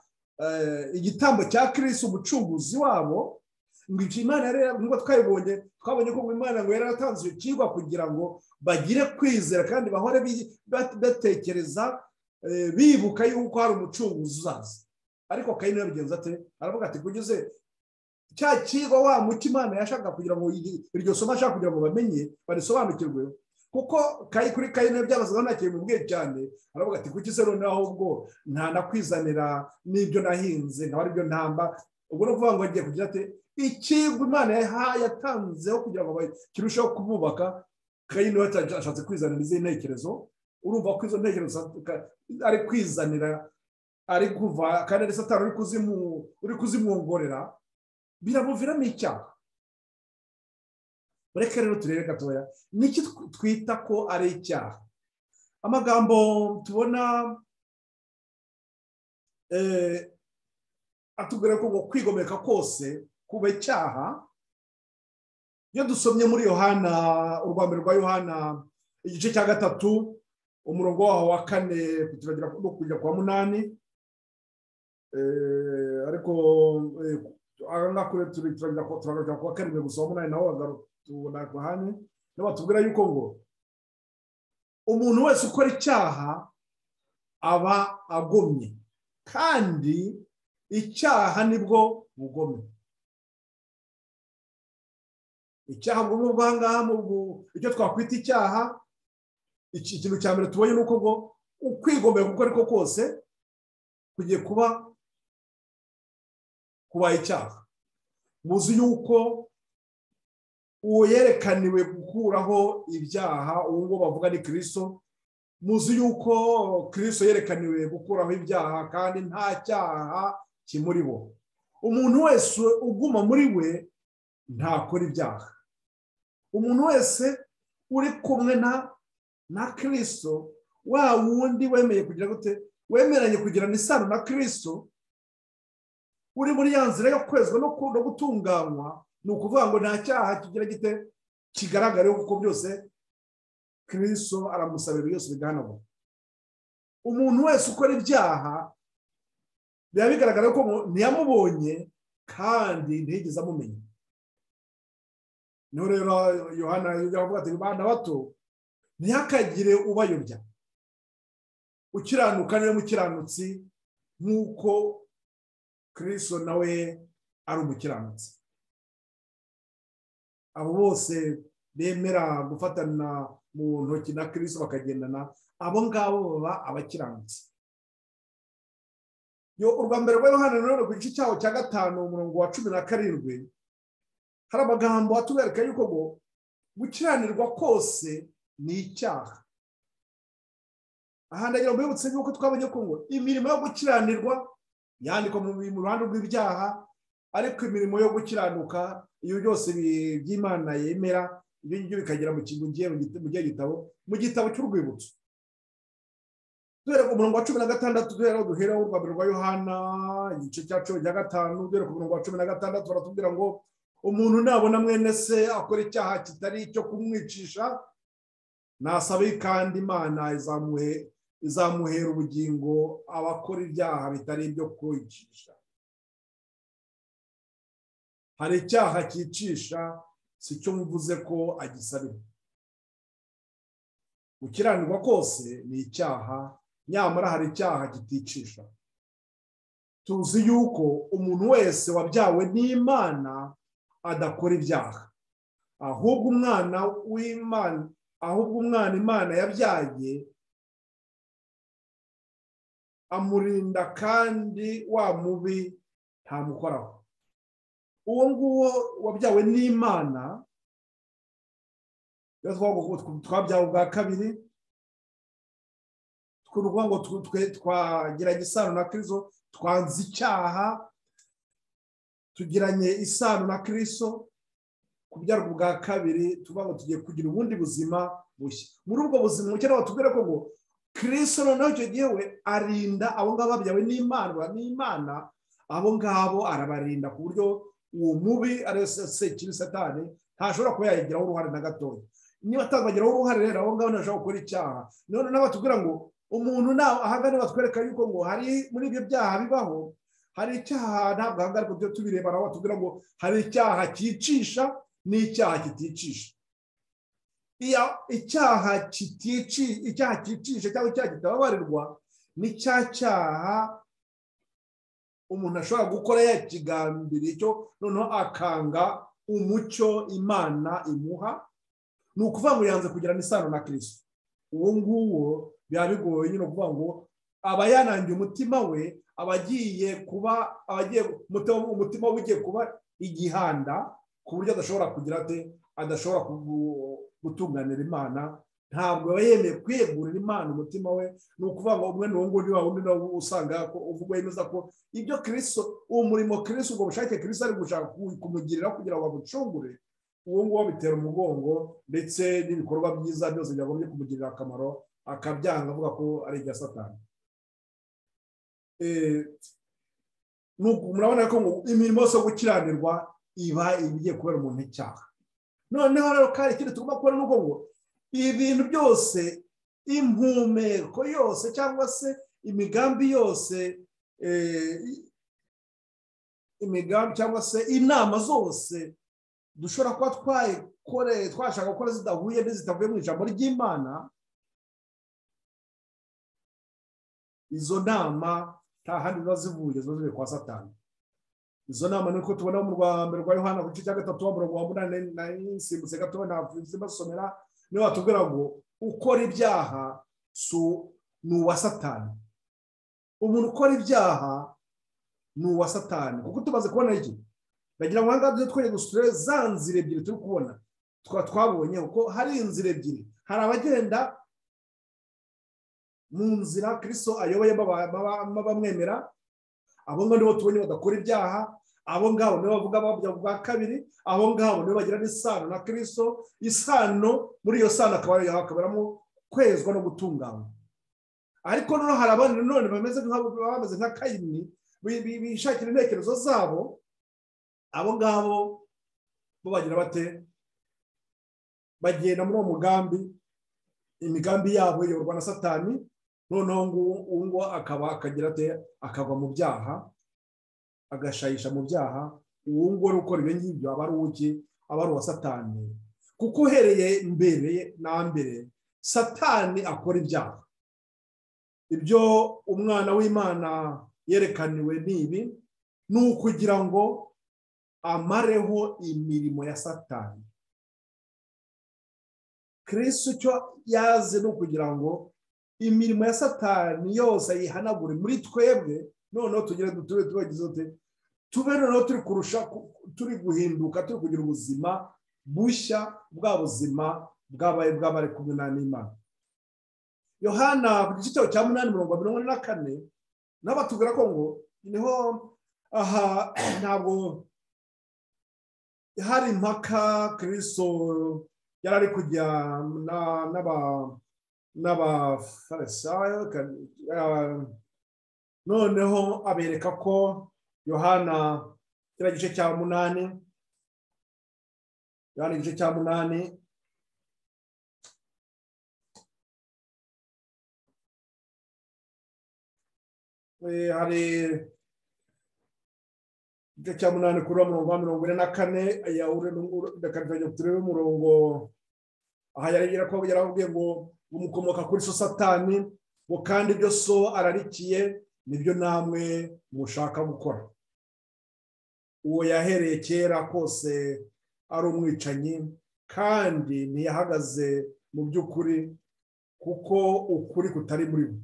igitambo cya kirisi umucunguzi wabo ngo ibyo imana nubwo twabibonye twabonye ko imana ngo yaratanze icyo kigwa kugira ngo bagire kwizera kandi bahore batekereza bibuka yuko hari umucunguzi uzaza ariko kayini yabigenza ate aravuga ati kugize cya kigwa wa muti imana yashaka kugira ngo iryo somo ashaka kugira ngo bamenye barisobanukirwe kuko kuri kayini byabazaga nta kintu bimubwiye cyane aravuga ati kuki se noneho ahubwo nta nakwizanira n'ibyo nahinze nkaba aribyo ntamba ubwo ni ukuvuga ngo agiye kugira ati ikigwa imana yatanzeho kugira ngo kirusheho kumubaka kayini we ashatse kwizanira izi ntekerezo urumva ko izo ntekerezo ari kwizanira ari kuva kandi ari satani uri kuzimwongorera biramuviramo icyaha mureke rero turebe gatoya niki twita ko ari icyaha amagambo tubona atubwira ko kwigomeka kose kuba icyaha iyo dusomye muri yohana urwambere rwa yohana igice cya gatatu umurongo waho wa kane kutiragira no kujya kwa munani ariko aha kure turagira ku wa karindwi gusa umunani nawe tubona ku hane niba batubwira yuko ngo umuntu wese ukora icyaha aba agomye kandi icyaha nibwo bugome icyaha bugome bw'ahangaha icyo twakwita icyaha ikintu cya mbere tubonye ni uko ngo ukwigomeka uko ariko kose kugiye kuba kuba icyaha muzi yuko uwo yerekaniwe gukuraho ibyaha uwo nguwo bavuga ni kirisito muzi yuko kirisito yerekaniwe gukuraho ibyaha kandi nta cyaha kimuri bo umuntu wese uguma muri we ntakora ibyaha umuntu wese uri kumwe na na kirisito wa wundi wemeye kugira gute wemeranye kugirana isano na kirisito uri muri ya nzira yo kwezwa no gutunganywa ni ukuvuga ngo nta cyaha kigira gite kigaragara kuko byose kirisito aramusabira byose bigahanagura umuntu wese ukora ibyaha biba bigaragara ko ntiyamubonye kandi ntiyigeze amumenya niho rero yohana yavuga ati abana bato ntihakagire ubayobya ukiranuka niwe mukiranutsi nk'uko kirisito nawe ari umukiranutsi abo bose bemera gufatana mu ntoki na kirisito bakagendana abo ngabo baba abakiranutsi urwa mbere rwa yohana rero ku gice cyaho cya gatanu umurongo wa cumi na karindwi hari amagambo atubereka yuko ngo gukiranirwa kose ni icyaha aha ndagira ngo mbibutse yuko twabonye ko ngo imirimo yo gukiranirwa yandikwa mu ruhande rw'ibyaha ariko imirimo yo gukiranuka iyo byose by'imana yemera ibyo ngibyo bikagera mu gihe gitabo mu gitabo cy'urwibutso duhere ku murongo wa cumi na gatandatu duhera duhera urwambere rwa yohana igice cya cumi na gatanu duhere ku murongo wa cumi na gatandatu baratubwira ngo umuntu nabona mwene se akora icyaha kitari icyo kumwicisha nasabe kandi imana izamuhera ubugingo abakora ibyaha bitari ibyo kwicisha hari icyaha cyicisha si cyo mvuze ko agisabira gukiranirwa kose ni icyaha nyamara hari icyaha kiticisha tuzi yuko umuntu wese wabyawe n'imana adakora ibyaha ahubwo umwana w'imana ahubwo umwana imana yabyaye amurinda kandi wa mubi ntamukoraho uwo nguwo wabyawe n'imana twabyawe ubwa kabiri twuvuga ngo twagiranye isano na kiriso twanze icyaha tugiranye isano na kiriso kubyarwa ubwa kabiri tuvuga ngo tugiye kugira ubundi buzima bushya muri ubwo buzima bukeneye batubwire ko ngo kiriso noneho icyo gihe we arinda abo ngabo babyawe n'imana n'imana abo ngabo arabarinda ku buryo uwo mubi ariyo sekiri satani ntashobora kuba yayigiraho uruhare na gatoya niba atazagiraho uruhare rero abo ngabo ntashobora gukora icyaha none nawe batubwira ngo umuntu ahagana batwereka yuko ngo hari muri ibyo byaha bibaho hari icyaha ntabwo ahagana ku byo tubireba nawe batubwira ngo hari icyaha cyicisha n'icyaha kiticisha icyaha cyicisha cyangwa icyaha kitababarirwa ni cya cyaha umuntu ashobora gukora yakigambira icyo noneho akanga umucyo imana imuha ni ukuvuga ngo yanze kugirana isano na kirisito uwo nguwo biba bigoye nyine kuvuga ngo aba yanangiye umutima we aba agiye kuba umutima we ugiye kuba igihanda ku buryo adashobora kugira ate adashobora gutunganira imana ntabwo aba yemeye kwiyegurira imana umutima we ni ukuvuga ngo umwe n'uwo nguwo wa wundi nawe usanga uvuga yemeza ko ibyo kirisito uwo murimo kirisito ubwo bushake kirisito ari gushaka kumugirira kugira ngo amucungure uwo nguwo bitera umugongo ndetse n'ibikorwa byiza byose byagombye kumugirira akamaro akabyanga avuga ko ari ibya satani murabona ko imirimo yose yo gukiranirwa iba igiye kubera umuntu icyaha noneho rero kandi ikindi tugomba kubona ni uko ngo ibintu byose impumeko yose cyangwa se imigambi yose imigambi cyangwa se inama zose dushobora kuba twayikoreye twashaka gukora zidahuye n'izitavuye mu ijambo ry'imana izo nama nta handi ziba zivuye ziba zivuye kwa satani izo nama ni uko tubona mu rwa mbere rwa yohana ku gice cya gatatu wa murongo wa munani nsimbutse gatoya ntabwo basomera niyo watubwira ngo ukora ibyaha ni uwa satani umuntu ukora ibyaha ni uwa satani kuko tumaze kubona iki bagira ngo ahangaha tujye twere gusura za nzira ebyiri turi kubona tukaba twabonye kuko hari inzira ebyiri hari abagenda mu nzira kirisito ayoboye bamwemera abo ngabo nibo tubonye badakora ibyaha abo ngabo nibo bavuga babya bwa kabiri abo ngabo nibo bagirana isano na kirisito isano muri iyo sano akaba hakaberamo kwezwa no gutunganywa ariko noneho hari abandi nanone bameze nka kayini bishakira intekerezo zabo abo ngabo bo bagira bate bagenda muri uwo mugambi imigambi yabo iyoborwa na satani noneho uwo nguwo akaba akagira ate akava mu byaha agashayisha mu byaha uwo nguwo uri gukora ibyo ngibyo aba ari uw'iki aba ari uwa satani kuko uhereye mbere na mbere satani akora ibyaha ibyo umwana w'imana yerekaniwe ni ibi ni ukugira ngo amareho imirimo ya satani kirisi icyo yazi ni ukugira ngo imirimo ya satani yose ayihanagure muri twebwe noneho tugire dutube tubagize ute tube noneho turi kurusha turi guhinduka turi kugira ubuzima bushya bwa buzima bwabaye bw'abari kumwe n'imana yohana ku gice cyawe cya munani mirongo mirongo na kane nawe batubwira ko ngo niho aha ntabwo hari impaka kiriso yari ari kujya n'abafarisayo noneho abereka ko yohana kiriya gice cya munani yohana igice cya munani hari igice cya munani kuri uwo murongo wa mirongo ine na kane reka turebe umurongo aha yari ko yarababwiye ngo umukomoka kuri so satani ngo kandi ibyo so ararikiye nibyo namwe mushaka gukora uwo yahereye kera kose ari umwicanyi kandi ntiyahagaze mu by'ukuri kuko ukuri kutari muri we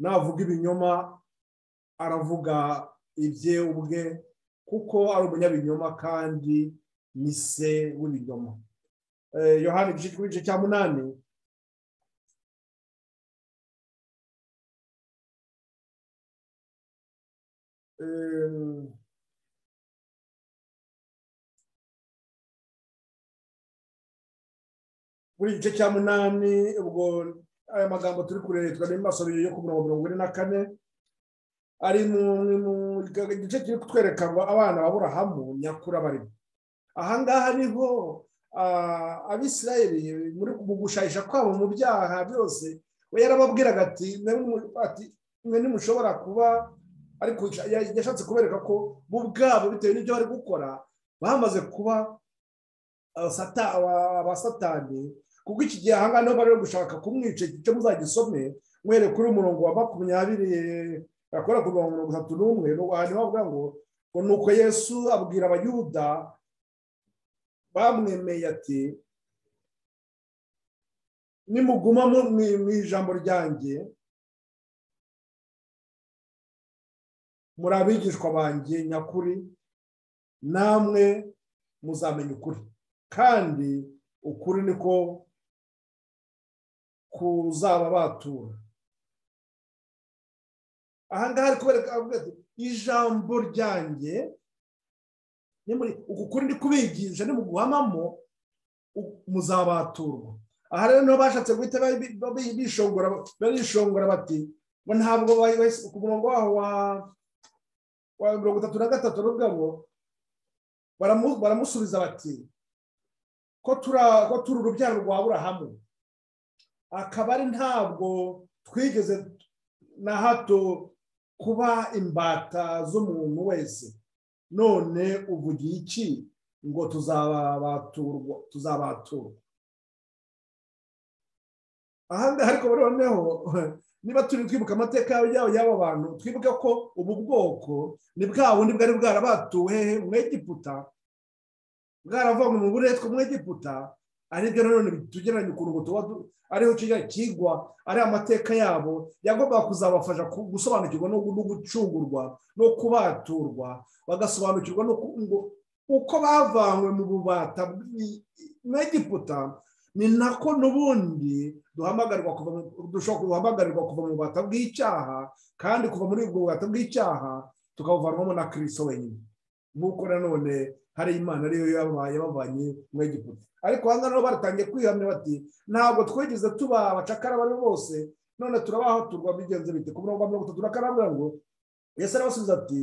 navuga ibinyoma aravuga ibye ubwe kuko ari umunyabinyoma kandi ni se w'ibinyoma yohani igice cya munani buri gice cya munani ubwo aya magambo turi kureba mu maso yo ku murongo mirongo ine na kane ari mu gice kiri kutwereka abana baburahamu nyakura barimo ahangaha niho abisirayeli mu gushayisha kwabo mu byaha byose we yarababwiraga ati mwe ntimushobora kuba ariko yashatse kubereka ko bo ubwabo bitewe n'ibyo bari gukora bamaze kuba abasatani kuko iki gihe ahangaha niho bari gushaka kumwica igice muzagisome mwereke kuri umurongo wa makumyabiri yakora ku mirongo mirongo itatu n'umwe niho bavuga ngo ngo ni uko yesu abwira abayuda bamwemeye ati nimuguma mu ijambo ryanjye muri abigishwa banjye nyakuri namwe muzamenya ukuri kandi ukuri niko kuzaba batura ahangaha ari kubereka ijambo ryanjye uku kuri ndi kubigisha ni mu guhamamo muzabaturwa aha rero niho bashatse guhita barishongora bati ngo ntabwo ku murongo waho wa mirongo itatu na gatatu n'ubwabo baramusubiza bati ko turi urubyaro rwa burahamu akaba ari ntabwo twigeze na hato kuba imbata z'umuntu wese none uvugiye iki ngo tuzabaturwa tuzabaturwa ahangaha ariko noneho niba turi kwibuka amateka yabo y'aba bantu twibuke ko ubu bwoko ni bwa bundi bwari bwarabatuwe mu egiputa bwaravanywe mu buretwa mu egiputa aribyo nanone tugereranya ukuntu tuba ariho kigwa ari amateka yabo yagombaga kuzabafasha gusobanukirwa no gucungurwa no kubaturwa bagasobanukirwa uko bavanywe mu bubata mu egiputa ni nako n'ubundi duhamagarirwa kuva mu bubata bw'icyaha kandi kuva muri ubwo bubata bw'icyaha tukabuvanwamo na kirisito wenyine nk'uko nanone hari imana ariyo yabavanye mu egiputa ariko aha ngaha baratangiye kwihamya bati ntabwo twigeze tuba abacakara abo aribo bose none turabahaturwa bigenze bite ku murongo wa mirongo itatu na karindwi ngo yesi arabasubiza ati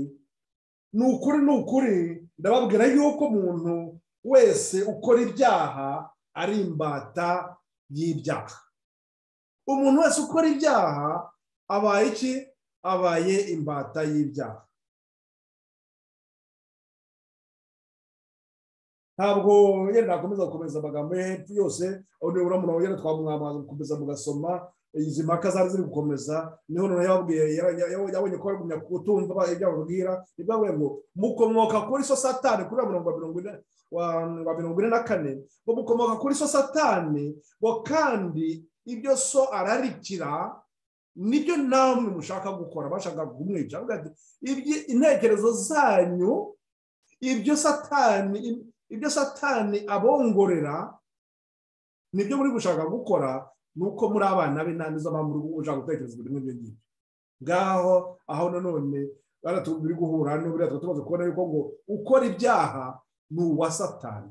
ni ukuri ni ukuri ndababwira yuko umuntu wese ukora ibyaha ari imbata y'ibyaha umuntu wese ukora ibyaha abaye iki abaye imbata y'ibyaha ntabwo yenda akomeza gukomeza amagambo ye hepfo yose aho nibura umuntu wongera twamwamaza gukomeza mugasoma izi mpaka zari ziri gukomeza niho noneho yababwiye yabonye ko bagumya kutumva ibyo bababwira nibwo bavuye ngo mukomoka kuri so satani kuri mirongo mirongo ine wa mirongo ine na kane ngo mukomoka kuri so satani ngo kandi ibyo so ararikira nibyo namwe mushaka gukora bashaka kumwica intekerezo zanyu ibyo satani ibyo satani abongorera nibyo muri gushaka gukora ni uko muri abana be nta mpamvu ushaka gutekereza ibintu nk'ibyo ngibyo ngaho aho nanone bari guhura n'uburiya tuba tumaze kubona yuko ngo ukora ibyaha ni uwa satani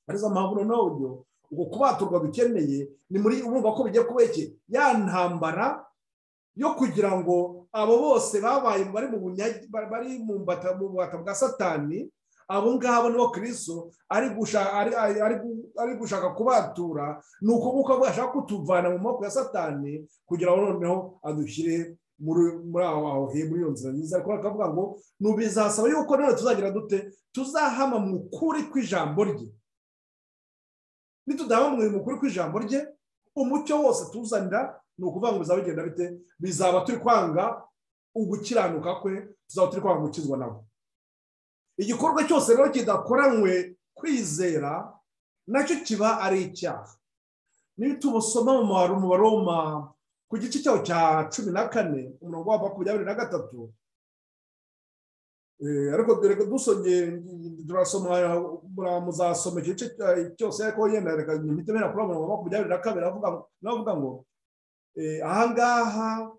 arizo mpamvu noneho uburyo uko kubaturwa dukeneye ni muri urumva ko bigiye kuba iki ya ntambara yo kugira ngo abo bose babaye bari mu bari mu bubata bwa satani abo ngabo nibo kirisito ari gushaka kubatura ni uko nguko bwashaka kutuvana mu maboko ya satani kugira ngo noneho adushyire muri aho aho muri iyo nzira nziza ariko bakavuga ngo bizasaba yuko none tuzagira dute tuzahama mu kuri kw'ijambo rye nitudahama mu kuri kw'ijambo rye umucyo wose tuzanira ni ukuvuga ngo bizaba bigenda bite bizaba turi kwanga ugukiranuka kwe tuzaba turi kwanga gukizwa nawe igikorwa cyose rero kidakoranywe kwizera nacyo kiba ari icyaha niba tubusoma mu baroma ku gice cyaho cya cumi na kane umurongo wa makumyabiri na gatatu ariko dore dusomye turasoma muzasoma igice cyose ariko yenda reka imitemera kuri umurongo wa makumyabiri na kabiri avuga ngo ahangaha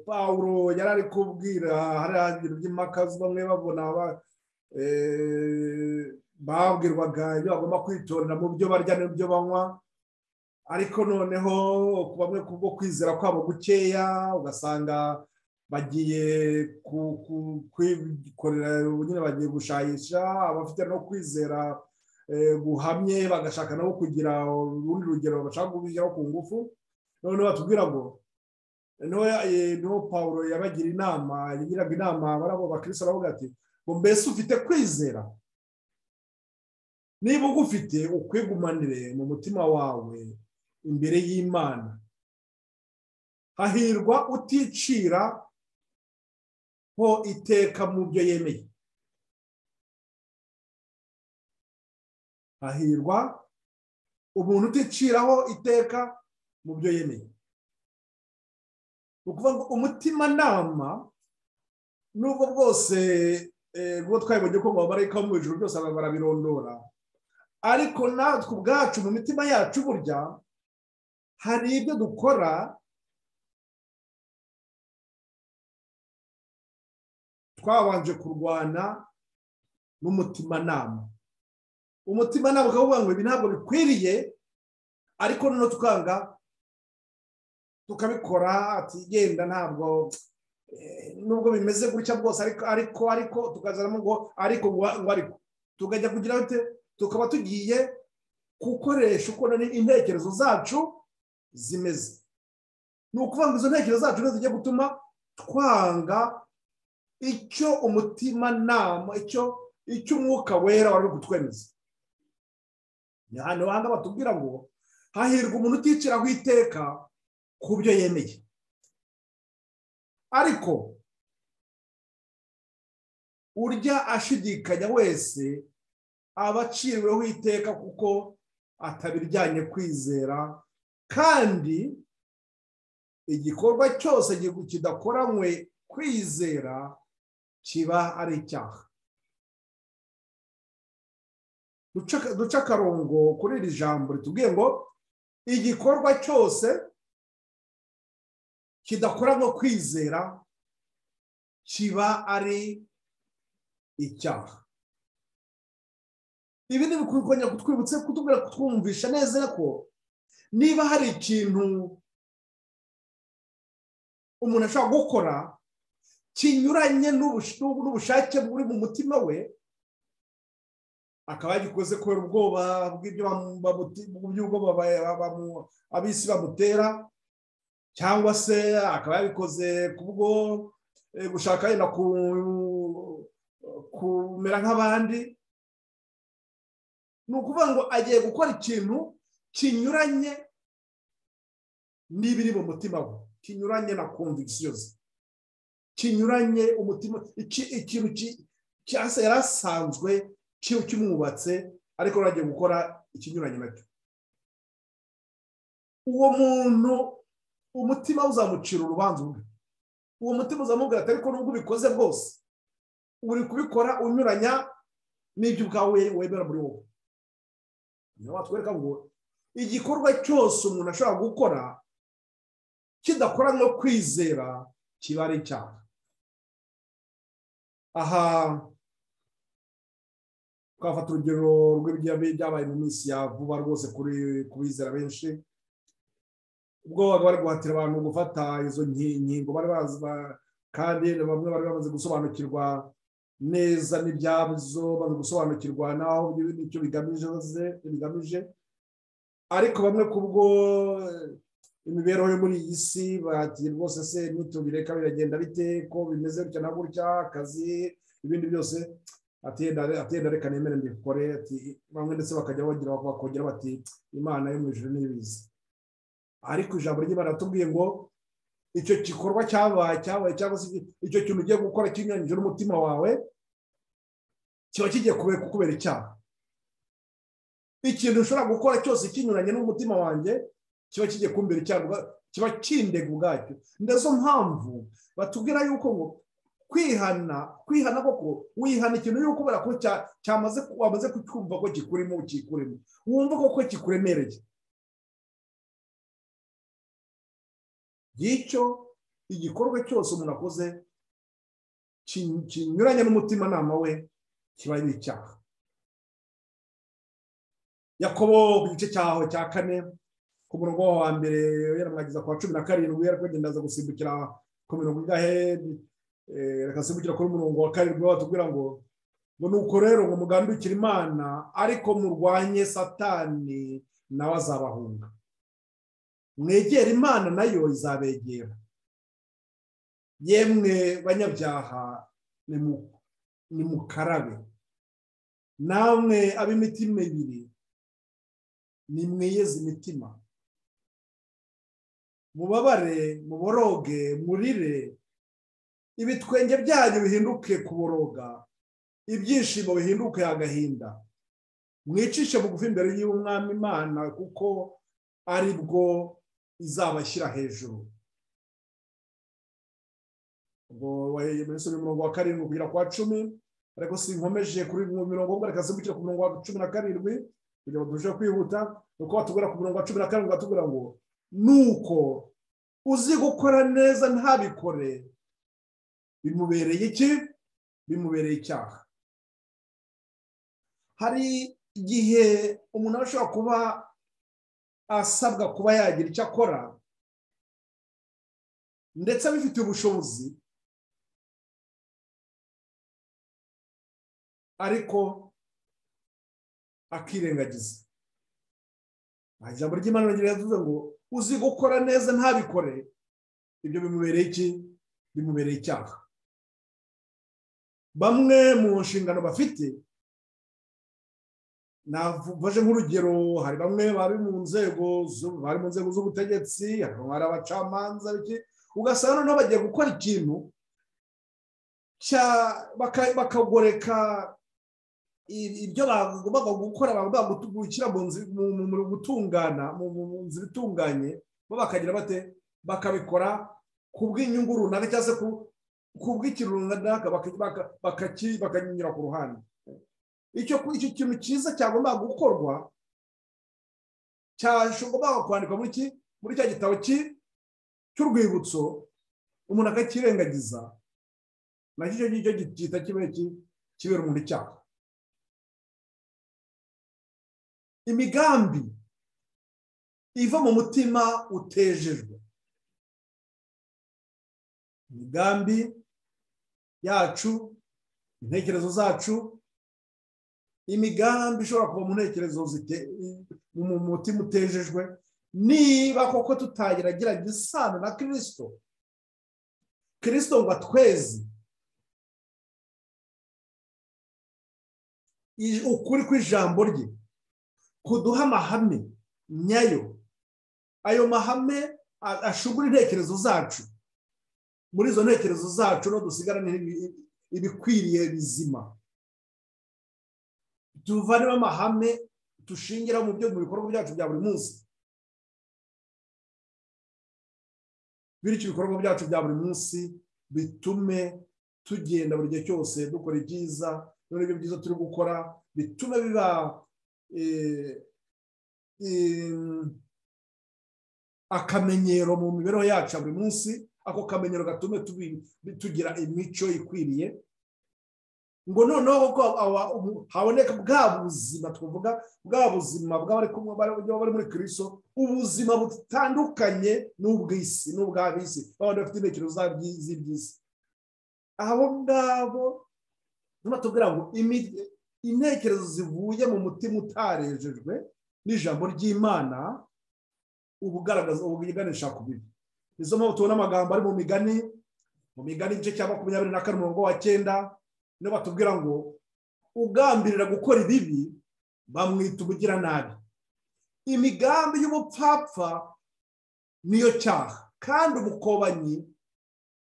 paul yari ari kubwira hariya ibintu by'impaka bamwe babona babwirwaga ibyo bagomba kwitorera mu byo barya n'ibyo banywa ariko noneho bamwe kubwo kwizera kwabo gukeya ugasanga bagiye kwikorera nyine bagiye gushayisha abafite no kwizera guhamye bagashaka nabo kugira urundi rugero bashaka kubishyiraho ku ngufu noneho batubwira ngo niho paul yabagira inama yagiraga inama barabo bakirisa baravuga ati ngo mbese ufite kwizera niba ugufite ukwigumanire mu mutima wawe imbere y'imana hahirwa uticira ho iteka mu byo yemeye hahirwa umuntu uticiraho iteka mu byo yemeye ni ukuvuga ngo umutimanama nubwo bwose ubwo twabibonye ko babareka mu ijoro byose barabirondora ariko natwe ubwacu mu mitima yacu burya hari ibyo dukora twabanje kurwana n'umutimanama umutimanama ukaba uvuga ngo ibi ntabwo bikwiriye ariko noneho tukanga tukabikora atigenda ntabwo nubwo bimeze gutya bwose ariko ariko ariko tukazanamo ngo ariko ngo ariko tukajya kugira bite tukaba tugiye gukoresha uko intekerezo zacu zimeze ni ukuvuga ngo izo ntekerezo zacu zigiye gutuma twanga icyo umutimanama icyo icyo umwuka wera wari uri kutwemeza ni ahantu hanga batubwira ngo hahirwa umuntu uticiraho iteka ku byo yemeye ariko urya ashidikanya wese aba aciriweho iteka kuko atabiryanye kwizera kandi igikorwa cyose kidakoranywe kwizera kiba ari icyaha duca akarongo kuri iri jambo ritubwiye ngo igikorwa cyose kidakoranywe kwizera kiba ari icyaha ibi ni bikwiye kutwibutsa kutubwira kutwumvisha neza ko niba hari ikintu umuntu ashobora gukora kinyuranye n'ubushake buri mu mutima we akaba yagikoze kubera ubwoba bw'ibyo abisi bamutera cyangwa se akaba yabikoze kubwo gushaka yenda kumera nk'abandi ni ukuvuga ngo agiye gukora ikintu kinyuranye n'ibiri mu mutima we kinyuranye na konvigisiyozi kinyuranye umutima ikintu cyase yari asanzwe kimwubatse ariko agiye gukora ikinyuranye nacyo uwo muntu umutima uzamucira urubanza umwe uwo mutima uzamubwira ati ariko nubwo ubikoze bwose uri kubikora unyuranya n'ibyo ubwawe wemera muri wowe niyo watwereka ngo igikorwa cyose umuntu ashobora gukora kidakora no kwizera kiba ari icyaha aha twafata urugero rw'ibyabaye mu minsi ya vuba rwose ku bizera benshi ubwo bari guhatira abantu gufata izo nkingo bari bazi kandi bamwe bari bamaze gusobanukirwa neza n'ibyazo bari gusobanukirwa naho n'icyo bigamije ariko bamwe kubwo imibereho yo muri iyi si bahatiye rwose se ntitubireka biragenda bite ko bimeze gutya na gutya akazi ibindi byose atenda reka nemere mbikore bamwe ndetse bakajya bagira bakongera bati imana yo mu ijoro n'ibiza ariko ijambo ry'imana baratubwiye ngo icyo gikorwa cyabaye cyabaye cyangwa se icyo kintu ugiye gukora kinyuranyije n'umutima wawe kiba kigiye kubera icyaha ikintu ushobora gukora cyose kinyuranye n'umutima wanjye kiba kigiye kumbera icyaha kiba kindega ubwacyo nizo mpamvu batubwira yuko ngo kwihana kwihana koko wihana ikintu yuko ubera ko cyamaze wamaze kucyumva ko kikurimo ukikurimo wumva koko kikuremereye ngicyo igikorwa cyose umuntu akoze kinyuranye n'umutimanama we kiba ari icyaha yakobo ku gice cyaho cya kane ku murongo wa mbere yaramwagiza ku wa cumi na karindwi ariko agenda aza gusimbukira ku mirongo ingahe agasimbukira kuri mirongo wa karindwi batubwira ngo ngo nuko rero ngo mugandukire imana ariko murwanye satani nawe azabahunga mwegera imana nayo izabegera yemwe banyabyaha ni mukarabe namwe ab'imitima ibiri nimwiyeze imitima mubabare muboroge murire ibitwenge byanyu bihinduke kuboroga ibyishimo bihinduke agahinda mwicishe bugufi imbere y'umwami imana kuko ari bwo izabashyira hejuru ubwo muri murongo wa karindwi kugera ku wa cumi ariko sinkomeje kuri mirongo umwe reka zimbukire ku murongo wa cumi na karindwi kugira ngo turusheho kwihuta ni uko batubwira ku murongo wa cumi na karindwi batubwira ngo nuko uzi gukora neza ntabikore bimubereye iki bimubereye icyaha hari igihe umuntu ashobora kuba asabwa kuba yagira icyo akora ndetse abifitiye ubushobozi ariko akirengagiza nta ijambo ry'imana rigira yavuze ngo uzi gukora neza ntabikore ibyo bimubereye iki bimubereye icyaha bamwe mu nshingano bafite navuze nk'urugero hari bamwe bari mu nzego bari mu nzego z'ubutegetsi hari abacamanza ugasanga noneho bagiye gukora ikintu bakagoreka ibyo bagombaga gukora bagombaga gushyira mu gutungana mu nzira itunganye bo bakagira bate bakabikora ku bw'inyungu runaka cyangwa se ku bw'ikintu runaka bakakinyura ku ruhande icyo kintu cyiza cyagombaga gukorwa cyagombaga kwandikwa muri cya gitabo cy'urwibutso umuntu akakirengagiza nacyo icyo ngicyo gihita kibera umuntu icyaha imigambi iva mu mutima utejejwe imigambi yacu intekerezo zacu imigambi ishobora kuba mu ntekerezo mu mutima utejejwe niba koko tutagerageranya isano na kirisito kirisito ngo atwezi ukuri kw'ijambo rye kuduha amahame nyayo ayo mahame ashugura intekerezo zacu muri izo ntekerezo zacu no dusigarane ibikwiriye bizima tuvanemo amahame dushingira mu byo mu bikorwa byacu bya buri munsi bityo ibikorwa byacu bya buri munsi bitume tugenda buri gihe cyose dukora ibyiza none ibyo byiza turi gukora bitume biba akamenyero mu mibereho yacu ya buri munsi ako kamenyero gatume tugira imico ikwiriye ngo noneho ko haboneka bwa buzima twavuga bwa buzima bw'abari kumwe bari muri kiriso ubuzima butandukanye n'ubw'isi n'ubw'abisi baba bafite intekerezo z'iby'isi abo ngabo niba tubwira ngo intekerezo zivuye mu mutima utarejejwe n'ijambo ry'imana uba ugaragaza ubuganisha ku bibi nizo mpamvu tubona amagambo ari mu migani mu migani igice cya makumyabiri na kane umurongo wa cyenda niyo batubwira ngo ugambirira gukora ibibi bamwita umugiranabi imigambi y'ubupfapfa niyo cyaha kandi umukobanyi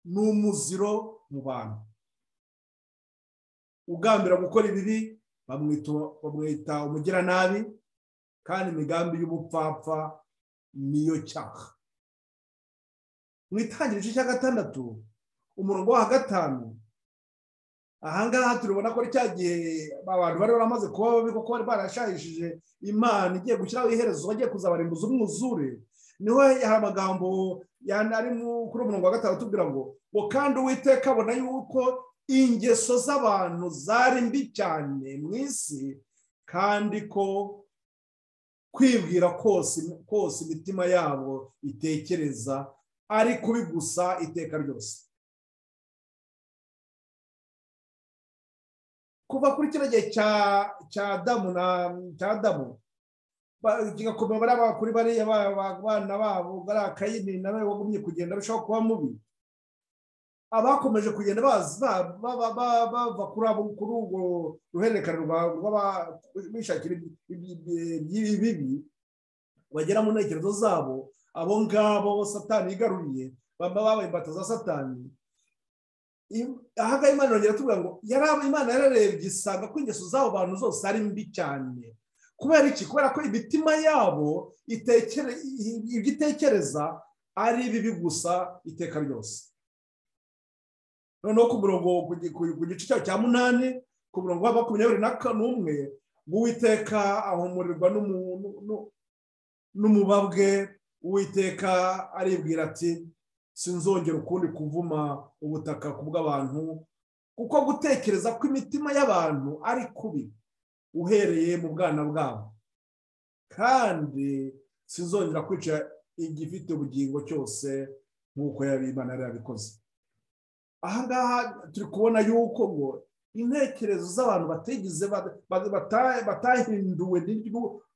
ni umuziro mu bantu ugambira gukora ibibi bamwita umugiranabi kandi imigambi y'ubupfapfa niyo cyaha mu itangiriro cya gatandatu umurongo wa gatanu ahangaha turabona ko cya gihe abantu bari baramaze kuba babi kuko bari barashayishije imana igiye gushyiraho iherezo bagiye kuzabarimbuza umwuzure niho hari amagambo ari kuri umurongo wa gatanu atubwira ngo ngo kandi uwiteka abona yuko ingeso z'abantu zari mbi cyane mu isi kandi ko kwibwira kose imitima yabo itekereza ari kubi gusa iteka ryose kuva kuri kino gihe cya adamu na cya adamu kigakoma bariya kuri bariya abana babo bariya kayini nawe wagumye kugenda arushaho kuba mubi abakomeje kugenda bava kuri urwo ruhererekane rw'abishakira ibibi bagera mu ntekerezo zabo abo ngabo satani yigaruriye baba babaye imbata za satani ahangaha imana yongera tubwira ngo yari imana yararebye isanga ko ingeso z'abo bantu zose ari mbi cyane kubera iki kubera ko imitima yabo ibyo itekereza ari bibi gusa iteka ryose noneho ku murongo ku gice cyayo cya munani ku murongo wa makumyabiri na n'umwe w'uwiteka ahumurirwa n'umubabwe uwiteka aribwira ati sinzongera ukundi kuvuma ubutaka ku bw'abantu kuko gutekereza ko imitima y'abantu ari kubi uhereye mu bwana bwabo kandi sinzongera kwica igifite ubugingo cyose nk'uko Imana yari yabikoze ahangaha turi kubona yuko ngo intekerezo z'abantu batigize batahinduwe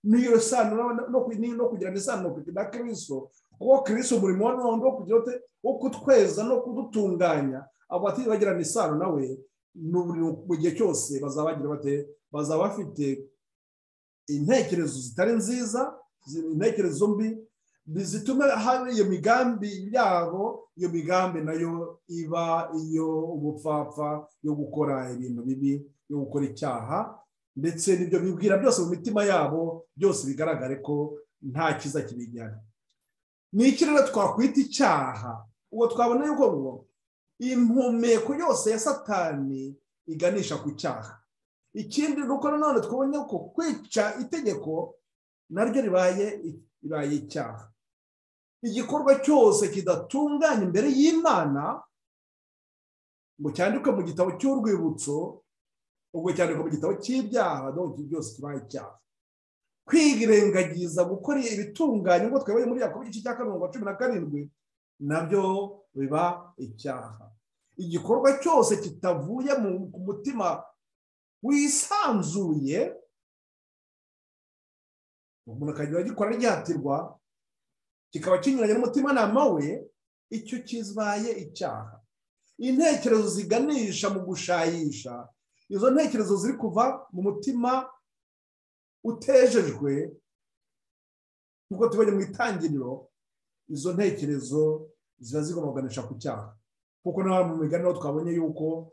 n'iyo sano no kugira isano na kirisito kuko kirisito umurimo wa none wo kugira wo kutweza no kudutunganya abo bagirana isano nawe mu gihe cyose bazabagira bate bazaba bafite intekerezo zitari nziza intekerezo mbi zituma hari iyo migambi yabo iyo migambi nayo iba iyo ubupfapfa yo gukora ibintu bibi yo gukora icyaha ndetse n'ibyo bibwira byose mu mitima yabo byose bigaragare ko nta cyiza kibijyana ni iki rero twakwita icyaha uwo twabona yuko ngo impumeko yose ya satani iganisha ku cyaha ikindi ni uko nanone twabonye ko kwica itegeko naryo ribaye ribaye icyaha igikorwa cyose kidatunganya imbere y'imana ngo cyandikwe mu gitabo cy'urwibutso ubwo cyandikwa mu gitabo cy'ibyaha ntabwo byose kibaye icyaha kwirengagiza gukora ibitunganye nk'uko twayoboye muri yakobo igice cya karindwi cumi na karindwi nabyo biba icyaha igikorwa cyose kitavuye ku mutima wisanzuye umuntu akajya agikora ryatirwa kikaba kinyuranye n'umutimanama we icyo kibaye icyaha intekerezo ziganisha mu gushayisha izo ntekerezo ziri kuva mu mutima utejejwe nk'uko tubonye mu itangiriro izo ntekerezo ziba zigomba kuganisha ku cyaha kuko nawe mu miganiro twabonye yuko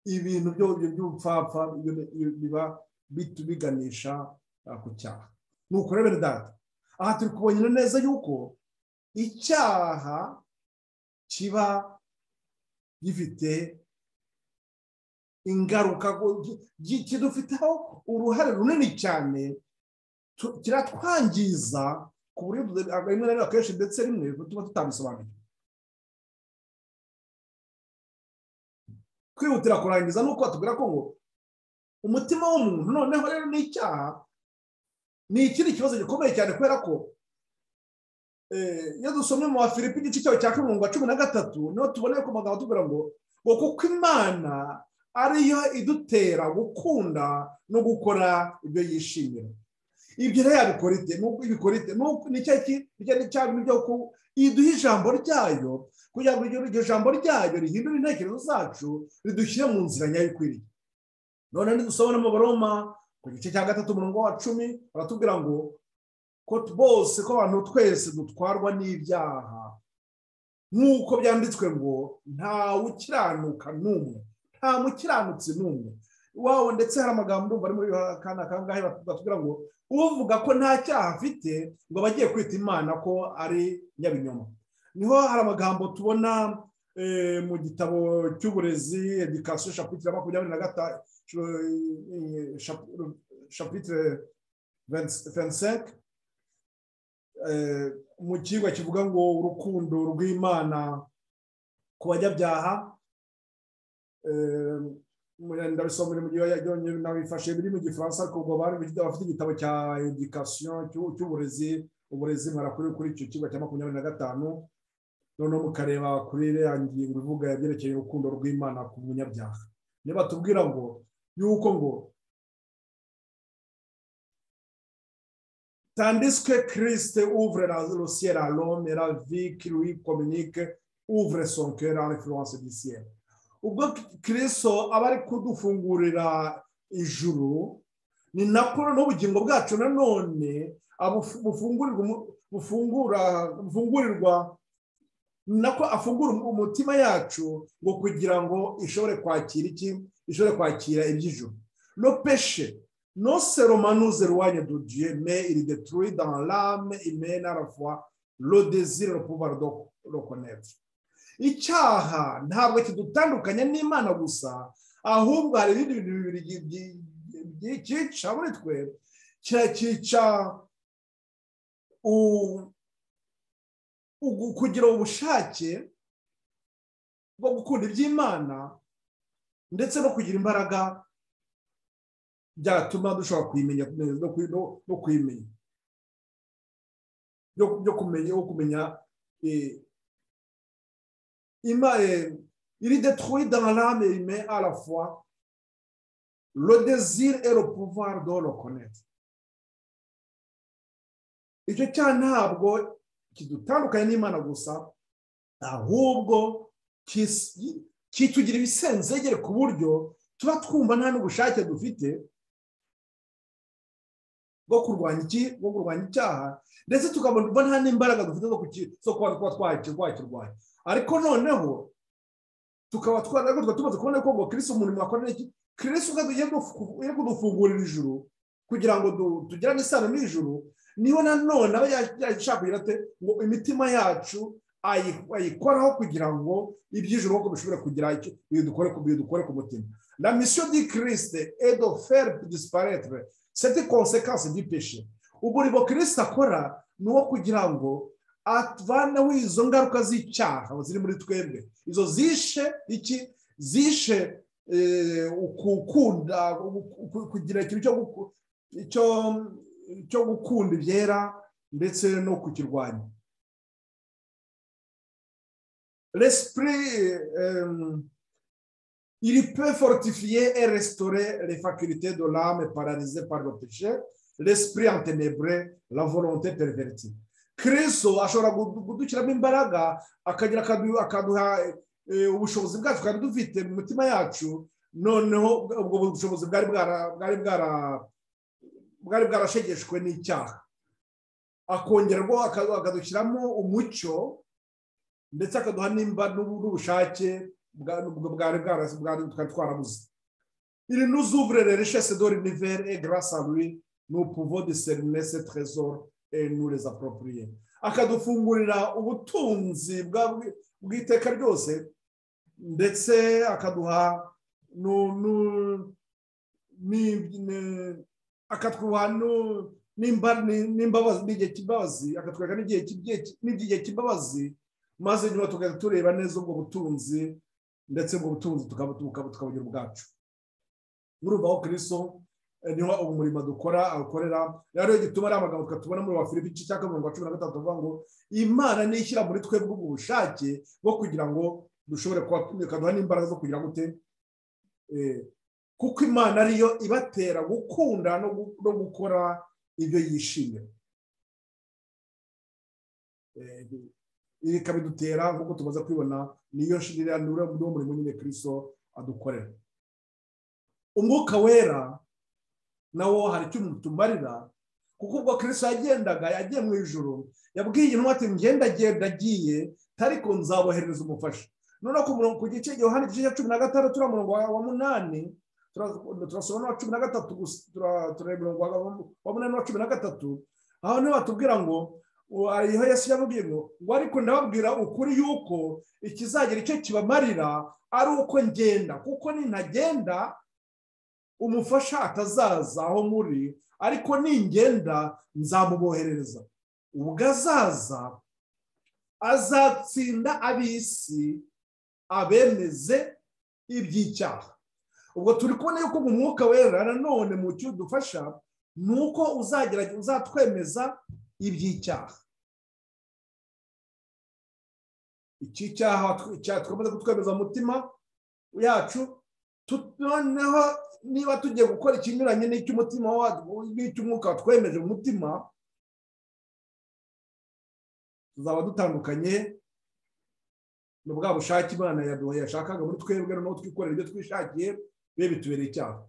ibintu by'ubupfapfa biba biganisha ku cyaha nuko rero data aha turi kubonera neza yuko icyaha kiba gifite ingaruka kidufiteho uruhare runini cyane kiratwangiza ku buryo rimwe na rimwe akenshi ndetse rimwe tuba tutabisobanukiwe kwihutira kurangiza ni uko batubwira ko ngo umutima w'umuntu noneho rero ni icyaha ni ikindi kibazo gikomeye cyane kubera ko iyo dusomye mu wa filipi igice cyawe cya karindwi cumi na gatatu niho tuboneye ku magambo atubwira ngo ngo kuko imana ariyo idutera gukunda no gukora ibyo yishimira ibyo rero yabikora ite ibikora ite ni cya bintu byo ku iduha ijambo ryayo kugira ngo iryo jambo ryayo rihindure intekerezo zacu ridushyire mu nzira nyayo ikwiriye none ntidusobone mu baroma ku gice cya gatatu umurongo wa cumi baratubwira ngo ko bose ko abantu twese dutwarwa n'ibyaha nk'uko byanditswe ngo nta ukiranuka n'umwe nta mukiranutsi n'umwe iwawe ndetse hari amagambo ari muri akana kangahe batubwira ngo uvuga ko nta cyaha afite ngo aba agiye kwita imana ko ari nyabinyoma niho hari amagambo tubona mu gitabo cy'uburezi edikasiyo shapitire makumyabiri na gatanu shapitire fenseke mu kigo kivuga ngo urukundo rw'imana ku banyabyaha ndabisomera mu gihe yonyine nabifashe biri mu gifaransa ariko ubwo bari bafite igitabo cya edikasiyo cy'uburezi uburezi murakuri kuri icyo kigo cya makumyabiri na gatanu noneho mukareba kuri iriya ngingo ivuga yabyerekeye urukundo rw'imana ku munyabyaha niba tubwira ngo yuko ngo tandiswe kirisite uvure la rosiyera rome la viki lui kominike uvure sonkera referanse disiyera ubwo kiriso aba ari kudufungurira ijuru ni nako n'ubugingo bwacu nanone bufungurirwa nako afungura umutima yacu ngo kugira ngo ishobore kwakira iki ishobore kwakira iby'ijuru no peshe no seromanuze ruwanya dudiye me iri deturuye dans l'âme imena la foi le désir le pouvoir de reconnaître icyaha ntabwo kidutandukanya n'imana gusa ahubwo hari ibindi bintu bibiri cyica muri twe kiracyica kugira ubushake bwo gukunda iby'imana ndetse no kugira imbaraga byatuma dushobora kuyimenya no kuyimenya byo kumenya wo kumenya il est détruit dans l'âme et il met à la fois le désir et le pouvoir de le connaître icyo cyaha ntabwo kidutandukanye n'imana gusa ahubwo kitugira ibisenzegere ku buryo tuba twumva nta n'ubushake dufite bwo kurwanya iki bwo kurwanya icyaha ndetse tukabona nta n'imbaraga dufite zo kuba twakirwanya ariko noneho tukaba twarabwo tumaze kubona ko ngo kirisi umuntu wakorera iki kirisi ugiye kudufungurira ijuru kugira ngo tugirane isano n'ijuru niho nanone aba yashaka kugira ate ngo imitima yacu ayikoraho kugira ngo iby'ijoro uko bishobora kugira icyo dukore ku mutima la misiyo di kirisite edo feri disiparetere seti konsekansi di peshe umurimo kirisite akora ni uwo kugira ngo atvaneho izo ngaruka z'icyaha ziri muri twebwe izo zishe iki zishe gukunda kugira ikintu cyo gukunda ibyera ndetse no kukirwanya l'esprit euh, il peut fortifier et restaurer les facultés de l'âme paralysée par le péché, l'esprit enténébré, la volonté pervertie. Kristo ashobora gudukiramo imbaraga akagira akaduha ubushobozi bwacu twari dufite mu mitima yacu noneho ubwo bushobozi bwari bwarashegeshwe n'icyaha akongerwa akadushyiramo umucyo ndetse akaduha nimba n'ubushake bwari bwari twari twarabuze iri n'uzuvure rero ishese dore nivere e garasa ruri ni upuvo de serinese trezor e nureza poropuriye akadufungurira ubutunzi bw'iteka ryose ndetse akaduha akatwuha n'imbabazi n'igihe cy'imbabazi akatwereka n'igihe cy'imbabazi maze nyuma tugahita tureba neza ubwo butunzi ndetse ubwo butunzi tukabugira ubwacu murumva aho kiriso niho ubu murimo dukora awukorera rero gituma ari amagambo twatubona muri wa filipi igice cya mirongo cumi na gatatu avuga ngo imana nishyira muri twe bw'ubwo bushake bwo kugira ngo dushobore kuba ikaduha n'imbaraga zo kugira gute kuko imana ariyo ibatera gukunda no gukora ibyo yishimira ibi bikabidutera nk'uko tumaze kubibona niyo shirira niwo murimo nyine kiriso adukorera umwuka wera nawo hari icyo tumarira kuko ubwo kiriso yagendaga yagiye mu ijoro yabwiye intumwa ati ngendagenda agiye ariko nzaboherereza umufasha noneho ku gice gihe igice cya cumi na gatandatu turiya murongo wa munani turasoma n'uwa cumi na gatatu gusa turareba umurongo wa munani n'uwa cumi na gatatu aho niho batubwira ngo ariho yesu yamubwiye ngo ariko ndababwira ukuri yuko ikizagira icyo kibamarira ari uko ngenda kuko nintagenda umufasha atazaza aho muri ariko ningenda nzamuboherereza ubwo azaza azatsinda ab'isi abemeze iby'icyaha ubwo turi kubona yuko mu mwuka wera nanone mu cyo udufasha ni uko uzatwemeza iby'icyaha iki cyaha twamaze kutwemeza mu mutima yacu noneho niba tugiye gukora ikinyuranye n'icy'umutima n'icy'umwuka watwemeje mu mutima tuzaba dutandukanye ni bwa bushake imana yashakaga muri twebwe noneho twikorera ibyo twishakiye be bitubereye icyaha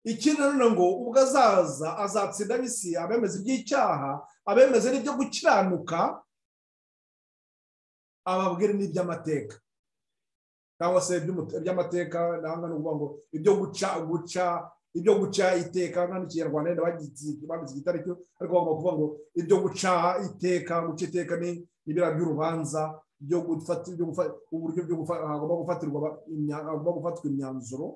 ikindi nanone ngo ubwo azaza azatsinda abisi abemeze iby'icyaha abemeze n'ibyo gukiranuka ababwire n'iby'amateka cyangwa se iby'amateka ndabona ni ukuvuga ngo ibyo guca guca ibyo guca iteka nta n'ikinyarwanda yenda bagitse igitariki ariko bagomba kuvuga ngo ibyo guca iteka guca iteka ni ibira by'urubanza byo gufata uburyo hagomba gufatirwa imyanzuro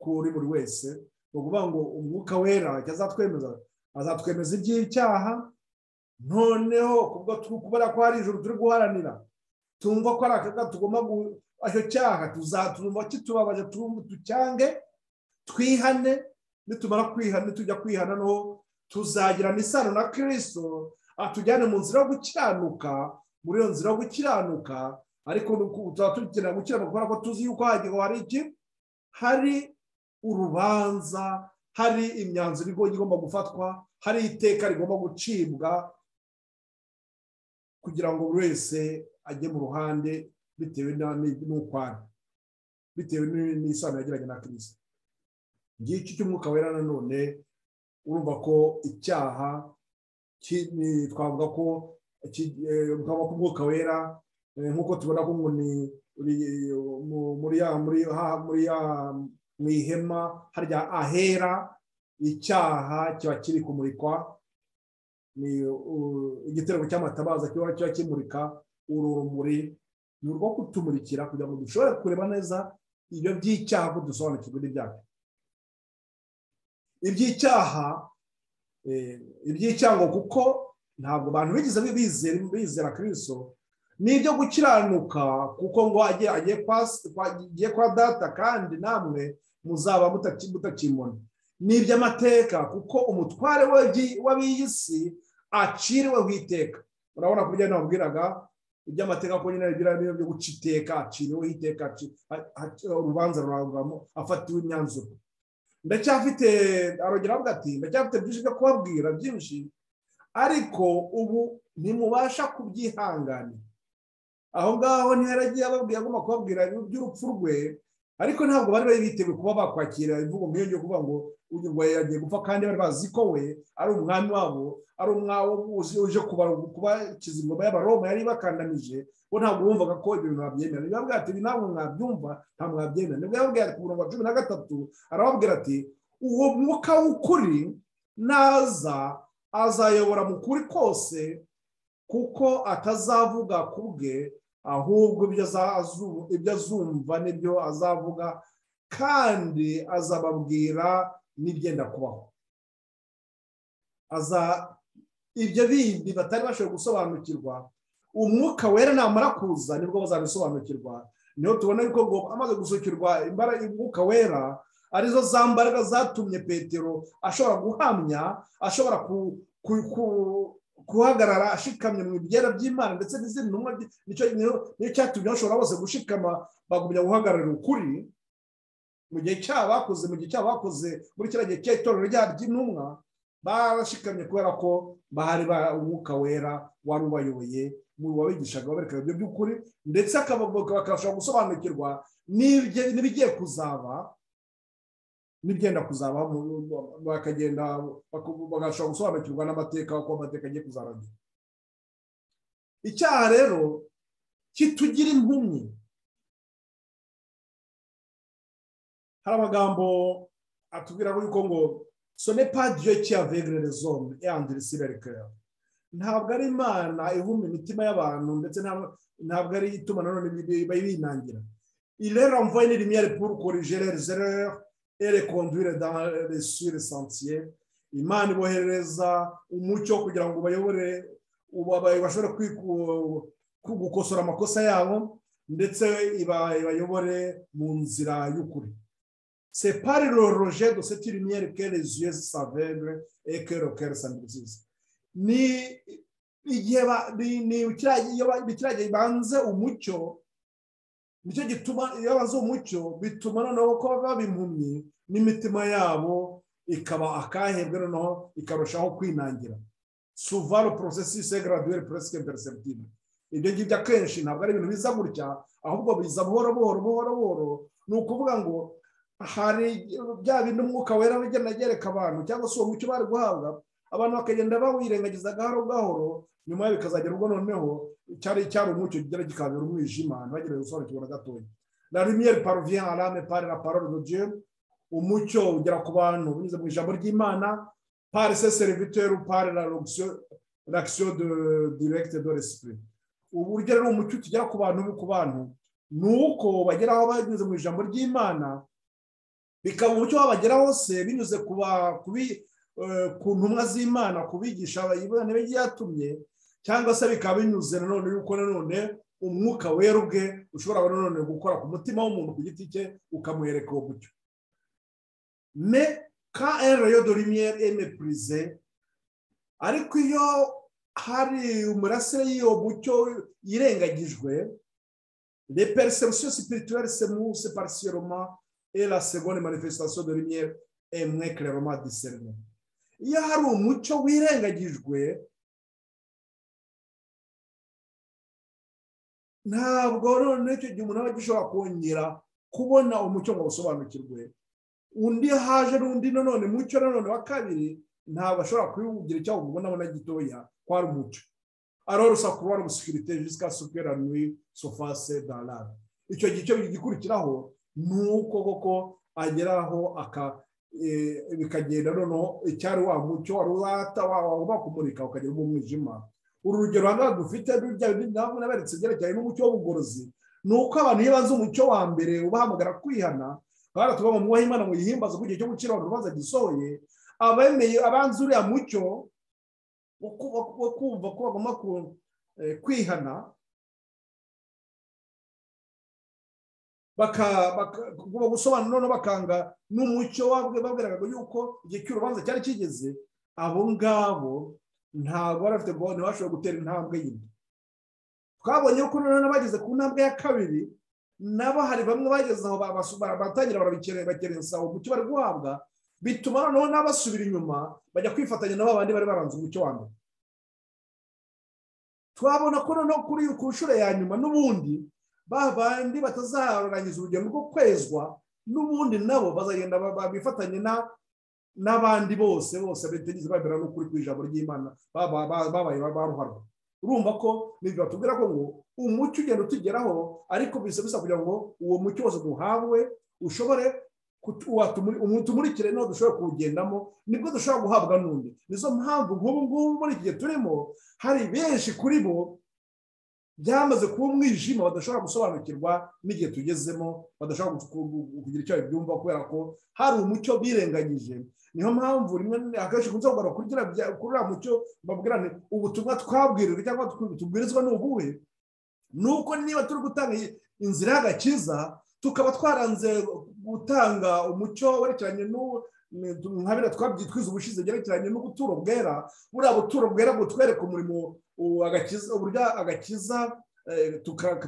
kuri buri wese ni ukuvuga ngo umwuka wera icyo azatwemeza azatwemeza iby'icyaha noneho kubwo kubona ko hari ijoro turi guharanira tumva ko ari akaga tugomba icyo cyaha tuzatuma kitubabaje tucyange twihane nitumara kwihana tujya kwihana noneho tuzagirana isano na kirisito atujyane mu nzira yo gukiranuka muri iyo nzira yo gukiranuka ariko tuba dukenera gukiranuka kubera ko tuzi yuko hagiye hari iki hari urubanza hari imyanzuro igomba gufatwa hari iteka rigomba gucibwa kugira ngo buri wese ajye mu ruhande bitewe n'uko ari bitewe n'isano yagiranye na kirisito igihe cy'umwuka wera nanone urumva ko icyaha twavuga ko twavuga ko umwuka wera nk'uko tubona ko muri ya mu ihema harya ahera icyaha kiba kiri kumurikwa ni igitereko cy'amatabaza kiba kimurika urumuri ni urwo kutumurikira kugira ngo dushobore kureba neza ibyo by'icyaha ko dusobanukirwa n'ibyacu iby'icyaha iby'icyaha kuko ntabwo abantu bigeze bizera kiriso ni ibyo gukiranuka kuko ngo agiye kwa data kandi namwe muzaba mutakimona ni iby'amateka kuko umutware w'ab'iyi si aciriwe ku iteka urabona ko ibyo nababwiraga iby'amateka ko nyine bigira byo guca iteka aciriwe iteka urubanza rurangwamo afatiwe imyanzuro ndacyafite arongera avuga ati ndacyafite byinshi byo kubabwira byinshi ariko ubu ntimubasha kubyihanganira aho ngaho ntiharagiye ababwira agomba kubabwira iby'urupfu rwe ariko ntabwo bari bari biteguye kuba bakwakira imvugo nk'iyo ngiyo kuvuga ngo uyu nguyu yagiye gupfa kandi bari bazi ko we ari umwami wabo ari umwami uje kubakiza ingoma y'abaroma yari bakandamije bo ntabwo bumvaga ko ibyo bintu babyemera niba bwira ati ntabwo mwabyumva ntabwo mwabyemera nibwo yababwira ati ku murongo wa cumi na gatatu arababwira ati uwo mwuka w'ukuri naza azayobora mu kuri kose kuko atazavuga ku bwe ahubwo ibyo azumva nibyo azavuga kandi azababwira n'ibyenda kubaho ibyo bindi batari bashobora gusobanukirwa umwuka wera namara kuza nibwo bazabisobanukirwa niho tubona yuko ngo amaze gusukirwa imbaraga umwuka wera arizo za mbaraga zatumye petero ashobora guhamya ashobora guhagarara ashikamye mu byera by'imana ndetse n'izindi ntumwa niyo cyatumye bashobora bose gushikama bagumya guhagarara ukuri mu gihe cyabo bakoze mu gihe cyabo bakoze muri kiriya gihe cy'itorero ryabo ry'intumwa barashikamye kubera ko bahari umwuka wera wari ubayoboye mu wabigishaga babereka ibyo by'ukuri ndetse bakabasha gusobanukirwa n'ibigiye kuzaba n'ibyenda kuzaba bakagenda bagashobora gusobanukirwa n'amateka uko amateka agiye kuzarangira icyaha rero kitugira impumyi hari amagambo atubwira yuko ngo sone padiyo cyavegere rezone yandire siberikera ntabwo ari imana ihumba imitima y'abantu ndetse ntabwo ari ituma nanone binangira irera mvoye n'irimiyeri puru korijerere zerere ere konduire dans sur le sentier imana iboherereza umucyo kugira ngo bayobore bashobore gukosora amakosa yabo ndetse ibayobore mu nzira y'ukuri c'est par le rejet de cette lumière que les yeux s'aveuglent et que le cœur s'endurcisse ni igihe kiriya gihe banze umucyo nicyo gituma iyo bazi umucyo bituma noneho ko baba impumyi n'imitima yabo ikaba akahebwe noneho ikarushaho kwinangira suvaro porosesi segaraduweri puresike perisebutive ibyo ngibyo akenshi ntabwo ari ibintu biza gutya ahubwo biza buhoro buhoro buhoro buhoro ni ukuvuga ngo hari bya bintu umwuka wera ugenda agereka abantu cyangwa se uwo mucyo bari guhabwa abantu bakagenda bawirengagiza gahoro gahoro nyuma bikazagera ubwo noneho cyari cyari umucyo kigera gikabera umwijima ntibagire gusobanukirwa na gatoya la lumière parvient à l'âme par la parole de Dieu umucyo ugera ku bantu binyuze mu ijambo ry'Imana par ses serviteurs par la l'action de direct de l'esprit uburyo rero umucyo tugera ku bantu ku bantu ni uko bageraho banyuze mu ijambo ry'Imana bikaba umucyo wabagera hose binyuze ku ntumwa z'imana kubigisha abayibona byatumye cyangwa se bikaba binyuze nanone yuko nanone umwuka wera ubwe ushobora nanone gukora ku mutima w'umuntu ku giti cye ukamuhereka uwo mucyo mais quand un rayon de lumière est méprisé ariko iyo hari umurasire y'iyo mucyo yirengagijwe les perceptions spirituelles se moussent partiellement et la seconde manifestation de lumière est moins clairement discernée iyo hari umucyo wirengagijwe ntabwo noneho icyo gihe umuntu aba agishobora kongera kubona umucyo ngo awusobanukirwe undi haje n'undi nanone mucyo nanone wa kabiri ntabwo ashobora kubiwugira icyo awubona abona gitoya ko ari umucyo arorosa kuba ari umusekirite jisika supera nui sofase darara icyo gice gikurikiraho ni uko koko ageraho bikagenda noneho icyari wa mucyo wari urata wakumurika ukagira umwijima uru rugero hano dufite rujya ntabwo naberetse ibyerekeranye n'umucyo w'ubugorozi ni uko abantu iyo banze umucyo wa mbere ubahamagara kwihana kandi tuba mu mwanya imana mu yihimbaza ku gihe cyo gucira abantu urubanza gisohoye abemeye abanze uriya mucyo wo kumva ko bagomba kwihana gusobanura noneho bakanga n'umucyo babwiraga yuko igihe cy'urubanza cyari kigeze abo ngabo ntabwo bari bafite gahunda ntibashobora gutera intambwe yindi twabonye ko noneho n'abageze ku ntambwe ya kabiri nabo hari bamwe bageze aho batangira barabikenera umucyo bari guhabwa bituma noneho n'abasubira inyuma bajya kwifatanya na ba bandi bari baranze umucyo wa mbere twabona ko noneho kuri ku nshuro ya nyuma n'ubundi ba bandi batazarangiza urugendo rwo kwezwa n'ubundi nabo bazagenda bifatanye na n'abandi bose bose batigeze bagera no kuri ijambo ry'imana babaye baruharwa urumva ko nibyo batubwira ko ngo umucyo ugenda utugeraho ariko bisa bisa kugira ngo uwo mucyo wose duhabwe ushobore utumurikire n'aho dushobora kuwugendamo nibwo dushobora guhabwa n'undi nizo mpamvu nk'ubu ngubu muri iki gihe turimo hari benshi kuri bo byamaze kuba umwijima badashobora gusobanukirwa n'igihe tugezemo badashobora kugira icyo babyumva kubera ko hari umucyo birengagije niyo mpamvu rimwe akenshi ukunze kugura kuri uriya mucyo babwirane ubutumwa twabwirirwa cyangwa tubwirizwa ni ubuhe ni uko niba turi gutanga inzira y'agakiza tukaba twaranze gutanga umucyo werekeranye nka biriya twabyitwiza ubushize byerekeranye n'ubuturo bwera buriya buturo bwera butwereka umurimo uburyo agakiza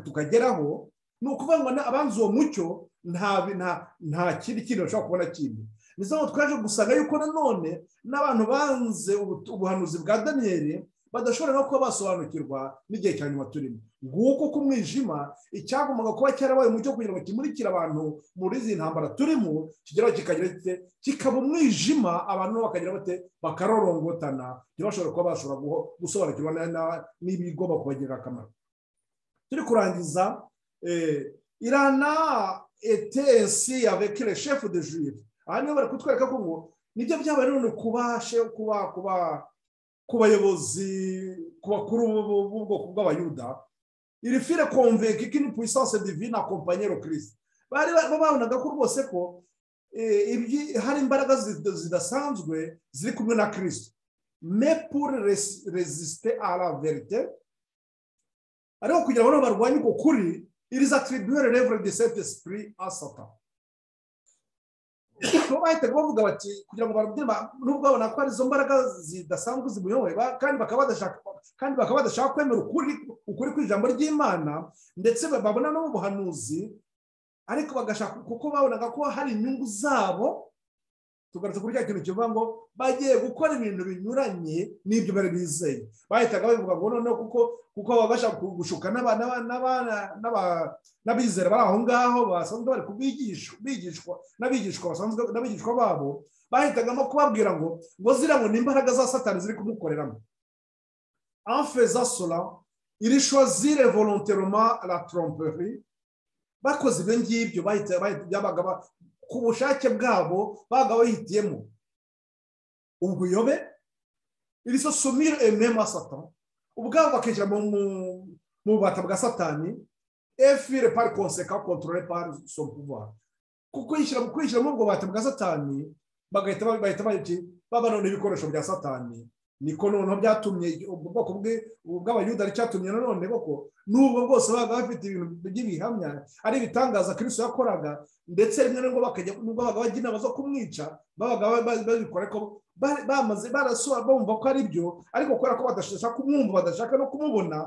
tukageraho ni ukuvuga ngo abanze uwo mucyo nta kindi kintu bashobora kubona kindi nizo mpamvu twaje gusanga yuko nanone n'abantu banze ubuhanuzi bwa daniyeli badashobora no kuba basobanukirwa n'igihe cya nyuma turimo nguko ku mwijima icyagombaga kuba cyarabaye umucyo kugira ngo kimurikire abantu muri izi ntambara turimo kigeraho kikagira gite kikaba umwijima abantu bakagira bate bakarorongotana ntibashobore kuba bashobora gusobanukirwa n'ibigomba kubagirira akamaro turi kurangiza irana etensi ya vekire shefu de juive aha niho bari kutwereka ko ngo nibyo byabaye none kubashe kuba kuba ku bayobozi ku bakuru b'ubwoko bw'abayuda iri fire konveka iki ni puissance divine akompanyero kirisite bari babonaga ko rwose ko hari imbaraga zidasanzwe ziri kumwe na kirisite me pour resisite à la verite ariko kugira ngo barwanye uko kuri iriza tribune revre de cet esprit à satan bahita bavuga bati kugira ngo barubye nubwo babona ko ari izo mbaraga zidasanzwe zimuyoboye kandi bakaba badashaka kwemera ukuri kw'ijambo ry'imana ndetse babona n'ubuhanuzi ariko bagashaka kuko babonaga ko hari inyungu zabo tugarutse kuri cya kintu kivuga ngo bagiye gukora ibintu binyuranye n'ibyo bari bizeye bahitaga babivuga ngo noneho kuko kuko baba bashaka gushuka n'abizera bari aho ngaho basanzwe bari kubigishwa n'abigishwa basanzwe n'abigishwa babo bahitagamo kubabwira ngo ngo zira ngo n'imbaraga za satani ziri kumukoreramo anfe za sora iri shozire volonteroma la tromperi bakoze ibyo ngibyo byabaga ku bushake bwabo baga bahitiyemo ubuyobe iri so sumire emema satan ubwabo bakinjira mu bubata bwa satani efire pari konseka kontorore pari sopuva kwishyira mu kwishyira muri ubwo bubata bwa satani bagahita bahita bahita babona n'ibikoresho bya satani niko noneho byatumye ubwoko bwe bw'abayuda ari cyatumye nanone koko n'ubwo bwose babaga bafite ibintu by'ibihamya ari ibitangaza kirisito yakoraga ndetse rimwe n'ubwo bakajya n'ubwo babaga bajya inama zo kumwica babaga babikora ariko bamaze barasura bumva ko ari byo ariko kubera ko badashaka kumwumva badashaka no kumubona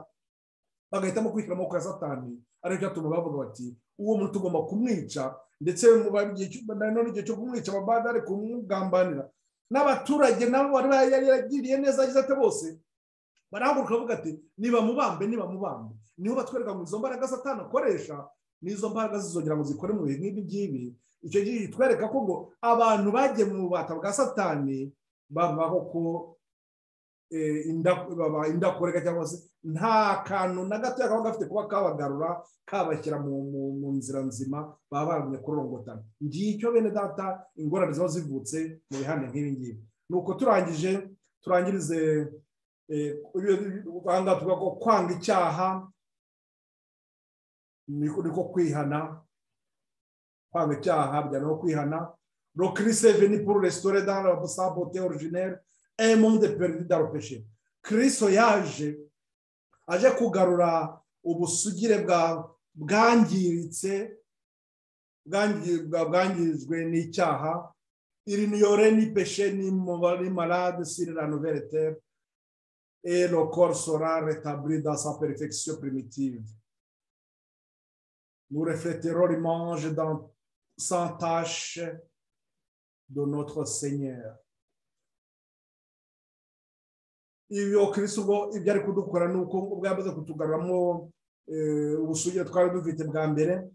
bagahitamo kwishyura amaboko ya satani ariko cyatuma bavuga bati uwo muntu tugomba kumwica ndetse nanone igihe cyo kumwica ababada ari kumugambanira n'abaturage nabo bari yaragiriye neza agize ati bose barahaguruka bavuga ati niba mubambe niba mubambe niho batwereka ngo izo mbaraga satani akoresha n'izo mbaraga zizongera ngo zikore mu bintu nk'ibi ngibi icyo gihe kitwereka ko ngo abantu bagiye mu bubata bwa satani babaho ko indakoreka cyangwa se nta kantu na gatoya kaba gafite kuba kabagarura kabashyira mu nzira nzima baba bagumye kurorongotana ngicyo bene data ingorane ziba zivutse mu bihande nk'ibi ngibi ni uko turangije turangirize aha tuvuga ko kwanga icyaha niko kwihana kwanga icyaha bijyana no kwihana rokiriseve ni puru resitora dani abasabote orijineri emundi perezida daropeshe kiriso yaje aje kugarura ubusugire bwangiritse bwangirijwe n'icyaha iri niyore ni peshe ni malade siri la nouvelle terre et le corps sera rétabli dans sa perfection primitive nous refléterons l'image dans sans tâche de notre Seigneur ibyo kirisi ubwo ibyo ari kudukora ni uko ubwo yamaze kutugaruramo ubusugire twari dufite bwa mbere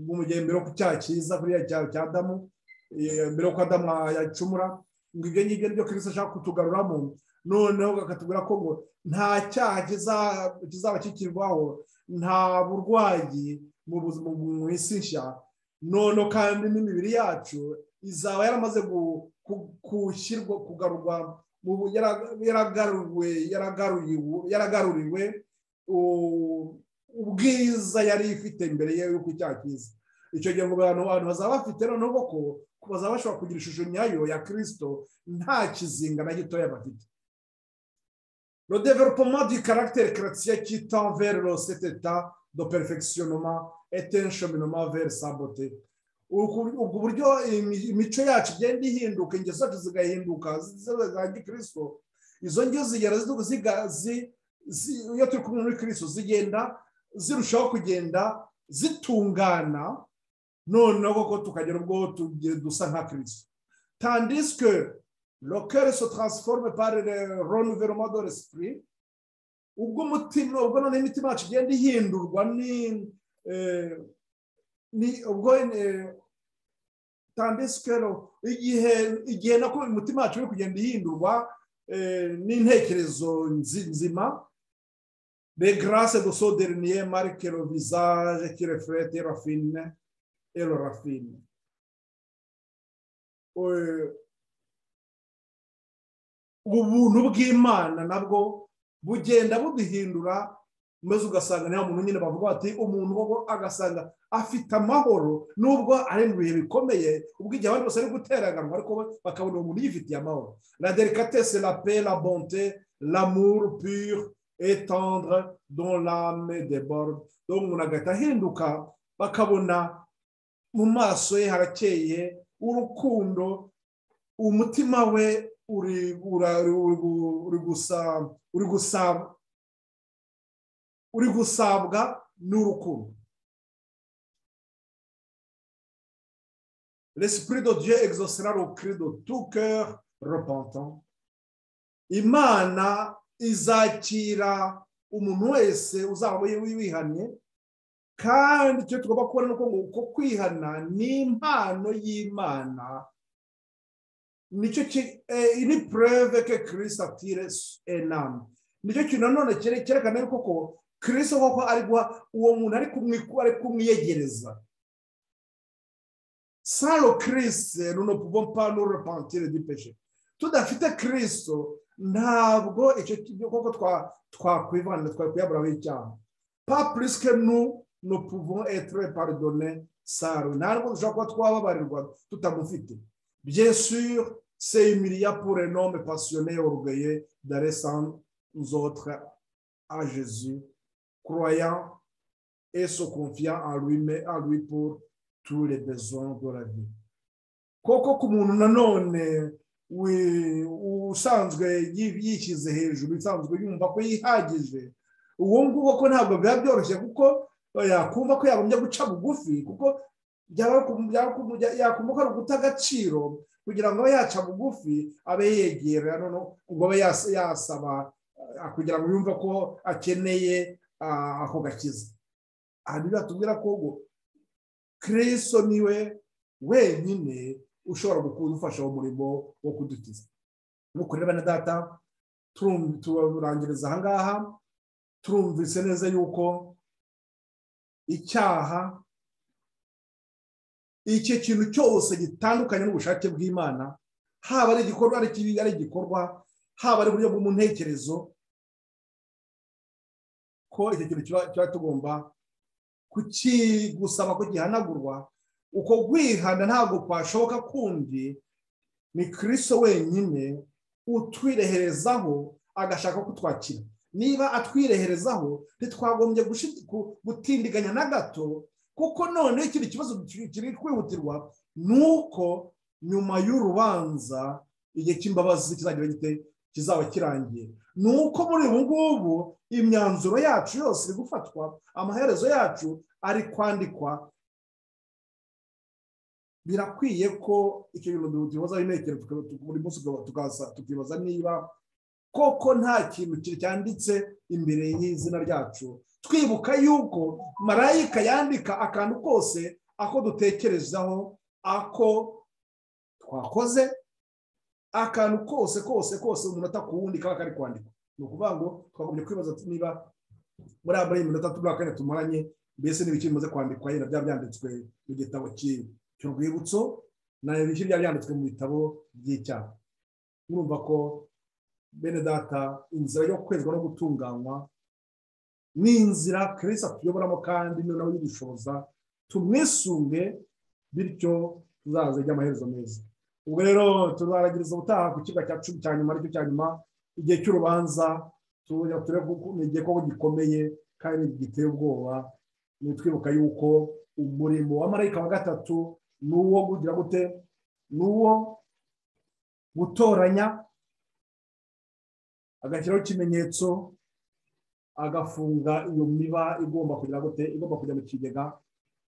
gihe mbere yo ku cyaha cyiza kuriya cyaha cya damu mbere y'uko adamu yacumura ngo ibyo ngibyo nibyo kirisi ashaka kutugaruramo noneho bakatubwira ko ngo nta cyaha kizaba kikirwaho nta burwayi mu buzima mu isi nshya noneho kandi n'imibiri yacu izaba yaramaze gushyirwa kugarurwa yaragaruriwe ubwiza yari ifite mbere y'uko icyaha cyiza icyo gihe ngo abantu bazaba bafite noneho ko bazaba bashobora kugira ishusho nyayo ya kirisito nta kizinga na gitoya bafite le développement du caractère chrétien qui tend vers cet état de perfectionnement et un cheminement vers sa beauté ubwo buryo imico yacu igenda ihinduka ingeso zacu zigahinduka za gikirisito izo ngeso zigera iyo turi kumwe muri kirisito zigenda zirushaho kugenda zitungana noneho koko tukagera ubwo dusa nka kirisito tandiswe lokere so taransiforume pari renouvellement de l'esprit ubwo umutima ubwo noneho imitima yacu igenda ihindurwa ni ubwo tandisikero igihe nako umutima wacu uri kugenda ihindurwa n'intekerezo nzima de garase do soderiniye marikero vizaje kirefurete rafine ero rafine ubuntu bw'imana nabwo bugenda buduhindura maze ugasanga niba muntu nyine bavuga bati umuntu koko agasanga afite amahoro nubwo ari mu bihe bikomeye ubwo igihe abandi bose ari guteraganwa ariko bakabona uwo muntu yifitiye amahoro la delicatesse la paix la bonté l'amour pur et tendre dans l'âme déborde donc umuntu agahita ahinduka bakabona mu maso ye harakeye urukundo umutima we uri gusaba uri gusabwa n'urukundo l'esprit de Dieu exaucera le cri de tout cœur repentant imana izakira umuntu wese uzaba wihannye kandi icyo tugomba kubona ni uko ngo uko kwihana ni impano y'imana nicyo ni preve ke kirisi atire enamu nicyo kintu nanone cyerekana yuko ko kirisi koko ari guha uwo muntu ari kumwiyegereza sans le Christ, nous ne pouvons pas nous repentir du péché. Tudafite Kristo ntabwo icyo kintu koko twakwivana twakwiyaburaho icyaha pas plus que nous nous pouvons être pardonnés sans lui ntabwo dushobora kuba twababarirwa tutamufite bien sûr C'est humiliant pour un homme passionné et orgueilleux d'aller sans nous autres à Jésus, croyant et se confiant en lui, mais en lui pour tous les besoins de la vie. koko ku muntu nanone usanzwe yishyize hejuru usanzwe yumva ko yihagije uwo nguwo ko ntabwo biba byoroshye kuko yakumva ko yagombye guca bugufi kuko yakumva ko ari uguta agaciro kugira ngo abe yaca bugufi abe yegera ngo abe yasaba kugira ngo yumve ko akeneye ako gakiza aha biratubwira ko kiriso niwe wenyine ushobora kudufasha mu murimo wo kudukiza nk'uko rero na data turangiriza ahangaha turumvise neza yuko icyaha icyo kintu cyose gitandukanye n'ubushake bw'imana haba ari igikorwa ari kibi ari igikorwa haba ari uburyo bwo mu ntekerezo ko icyo kintu kiba tugomba kukigusaba ko gihanagurwa uko kwihana ntabwo kwashoboka kundi ni kirisito wenyine utwireherezaho agashaka kutwakira niba atwireherezaho ntitwagombye gutindiganya na gato kuko none ikindi kibazo kiri kwihutirwa ni uko nyuma y'urubanza igihe cy'imbabazi kizagira gite kizaba kirangiye ni uko muri ubu ngubu imyanzuro yacu yose iri gufatwa amaherezo yacu ari kwandikwa birakwiye ko icyo bintu tubibazaho intekerezo buri munsi tukibaza niba koko nta kintu cyanditse imbere y'izina ryacu twibuka yuko marayika yandika akantu kose ako dutekerezaho ako twakoze akantu kose kose kose umunota ku wundi kaba kari kwandikwa ni ukuvuga ngo twagombye kwibaza niba muri aba y'iminota tubura kane tumaranye mbese n'ibiki bimaze kwandikwa yenda byaba byanditswe mu gitabo cyiwe urwibutso nayo bishyu byari byanditswe mu bitabo by'icyaha murumva ko bene data inzira yo kwezwa no gutunganywa ni inzira kirisa tuyoboramo kandi niyo nawe yibishoboza tumwisunge bityo tuzaza ijya amaherezo meza ubwo rero tuzaragiriza ubutaha ku kibuga cya cumi cya nyuma aricyo cya nyuma igihe cy'urubanza ni igihe koko gikomeye kandi giteye ubwoba nitwibuka yuko umurimo wa marayika wa gatatu ni uwo kugira gute ni uwo gutoranya agashyiraho ikimenyetso agafunga iyo miba igomba kugira gute igomba kujya mu kigega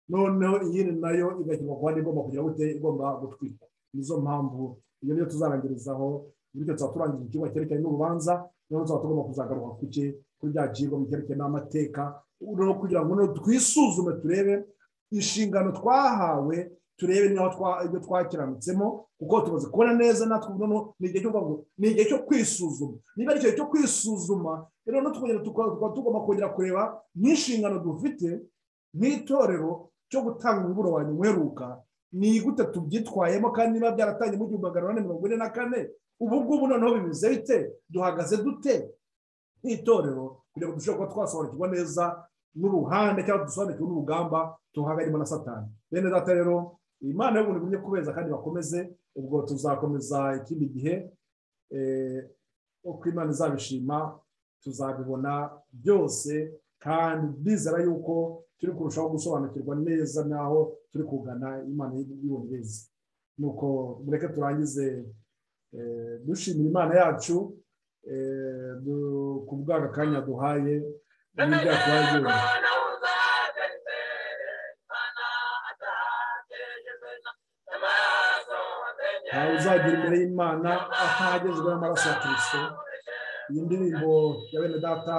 noneho iyindi nayo igashyirwa ku handi igomba kugira gute igomba gutwikwa nizo mpamvu iyo niyo tuzarangirizaho bityo tuba turangije ikigo cyerekeranye n'urubanza noneho tuba tugomba kuzagaruka ku cye kuri bya kigo mu cyerekeranye n'amateka kugira ngo twisuzume turebe inshingano twahawe turebe ibyo twakiranitsemo kuko tumaze kubona neza natwe ubu ni igihe cyo kwisuzuma niba ari igihe cyo kwisuzuma rero tukaba tugomba kongera kureba n'inshingano dufite nk'itorero cyo gutanga umuburo wa nyuma uheruka ni gute tubyitwayemo kandi niba byaratangiye mu gihumbi magana ane mirongo ine na kane ubu ngubu noneho bimeze bite duhagaze dute nk'itorero kugira ngo dushobore kuba twasobanukirwa neza n'uruhande cyangwa dusobanukirwe n'urugamba tuhagarimo na satani bene data rero imana y'ubuntu igumye kubeza kandi bakomeze ubwo tuzakomeza ikindi gihe uko imana izabishima tuzabibona byose kandi bizera yuko turi kurushaho gusobanukirwa neza n'aho turi kugana imana y'ubuntu nuko mureke turangize dushimira imana yacu ku bw'aka kanya duhaye n'ibyo twagiye ntawe uzagira imbere y'imana atahagezwe n'amaraso ya kirisito iyi ndirimbo ya bene data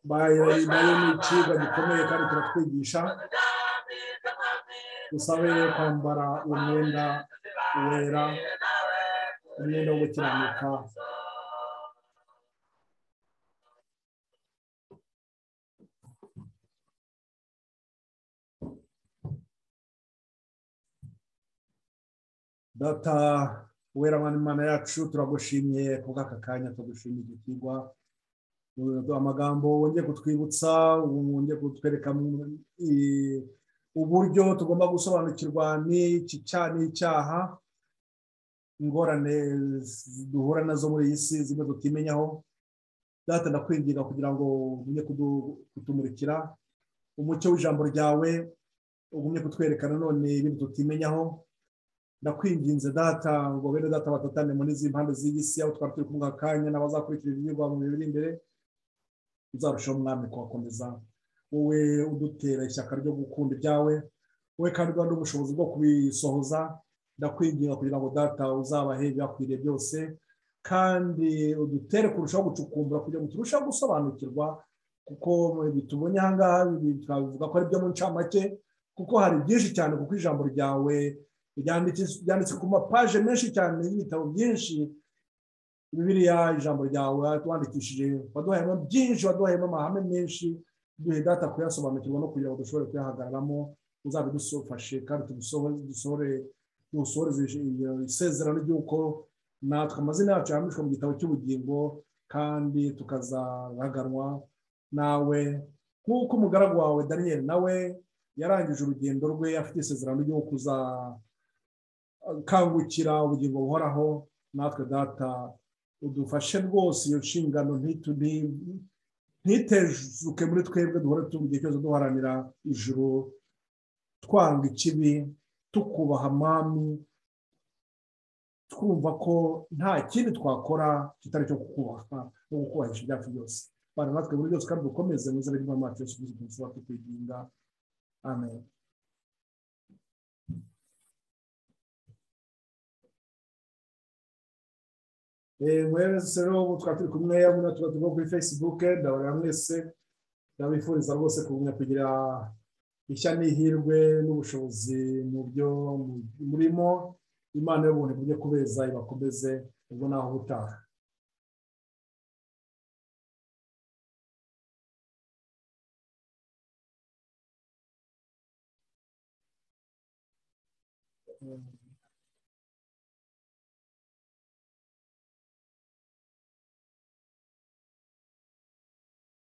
bayibaye n'icibwa gikomeye kandi turatwigisha dusabe kwambara uwo mwenda wera umwenda wo gukiranuka data wera imana yacu turagushimiye ku bw'aka kanya tugushimiye igikigwa amagambo wongeye kutwibutsa wongeye kutwereka uburyo tugomba gusobanukirwa n'iki cyaha n'icyaha ingorane duhura nazo muri iyi si zimwe tutimenyaho data ndakwinginga kugira ngo ugumye kutumurikira umucyo w'ijambo ryawe ugumye kutwerekana none ibintu tutimenyaho ndakwinginze data ngo bene data batatane muri izi mpande z'iyi si aho twari turi kumwe akanya n'abazakurikira ibyigwa mu bihe biri imbere uzarushaho umwami kuhakomeza wowe udutera ishyaka ryo gukunda ibyawe wowe kandi uba n'ubushobozi bwo kubisohoza ndakwinginga kugira ngo data uzabahe ibyakwiriye byose kandi udutere kurushaho gucukumbura kugira ngo turusheho gusobanukirwa kuko tubonye aha ngaha twabivuga ko ari byo mu ncamake kuko hari byinshi cyane kuko ijambo ryawe ryanditse ku mapaje menshi cyane y'ibitabo byinshi bibiriya ijambo ryawe twandikishije waduhayemo byinshi waduhayemo amahame menshi duhe data kuyasobanukirwa no kugira ngo dushobore kuyahagararamo uzabidufashe kandi tudusohore dusohoreze isezerano ry'uko natwe amazina yacu yanditswe mu gitabo cy'ubugingo kandi tukazahaganwa nawe nk'uko umugaragu wawe daniyeli nawe yarangije urugendo rwe afite isezerano ryo kuzakangukira ubugingo buhoraho natwe data udufashe rwose iyo nshingano ntitezuke muri twebwe duhora igihe cyose duharanira ijuru twanga ikibi tukubaha mami twumva ko nta kindi twakora kitari cyo kukubaha no gukubahisha ibyacu byose bana natwe muri byose kandi dukomeze mu izina ry'imana yacu yose tuba tukwiginga Amen. mwese rero ubu twari turi kumwe muna tuba turi kuri facebook ndabarira mwese ndabifuriza rwose kugumya kugira ishya n'ihirwe n'ubushobozi mu byo murimo imana y'ubuntu ibujye kubeza ibakomeze ubwo naho ubutaha Mm-hmm.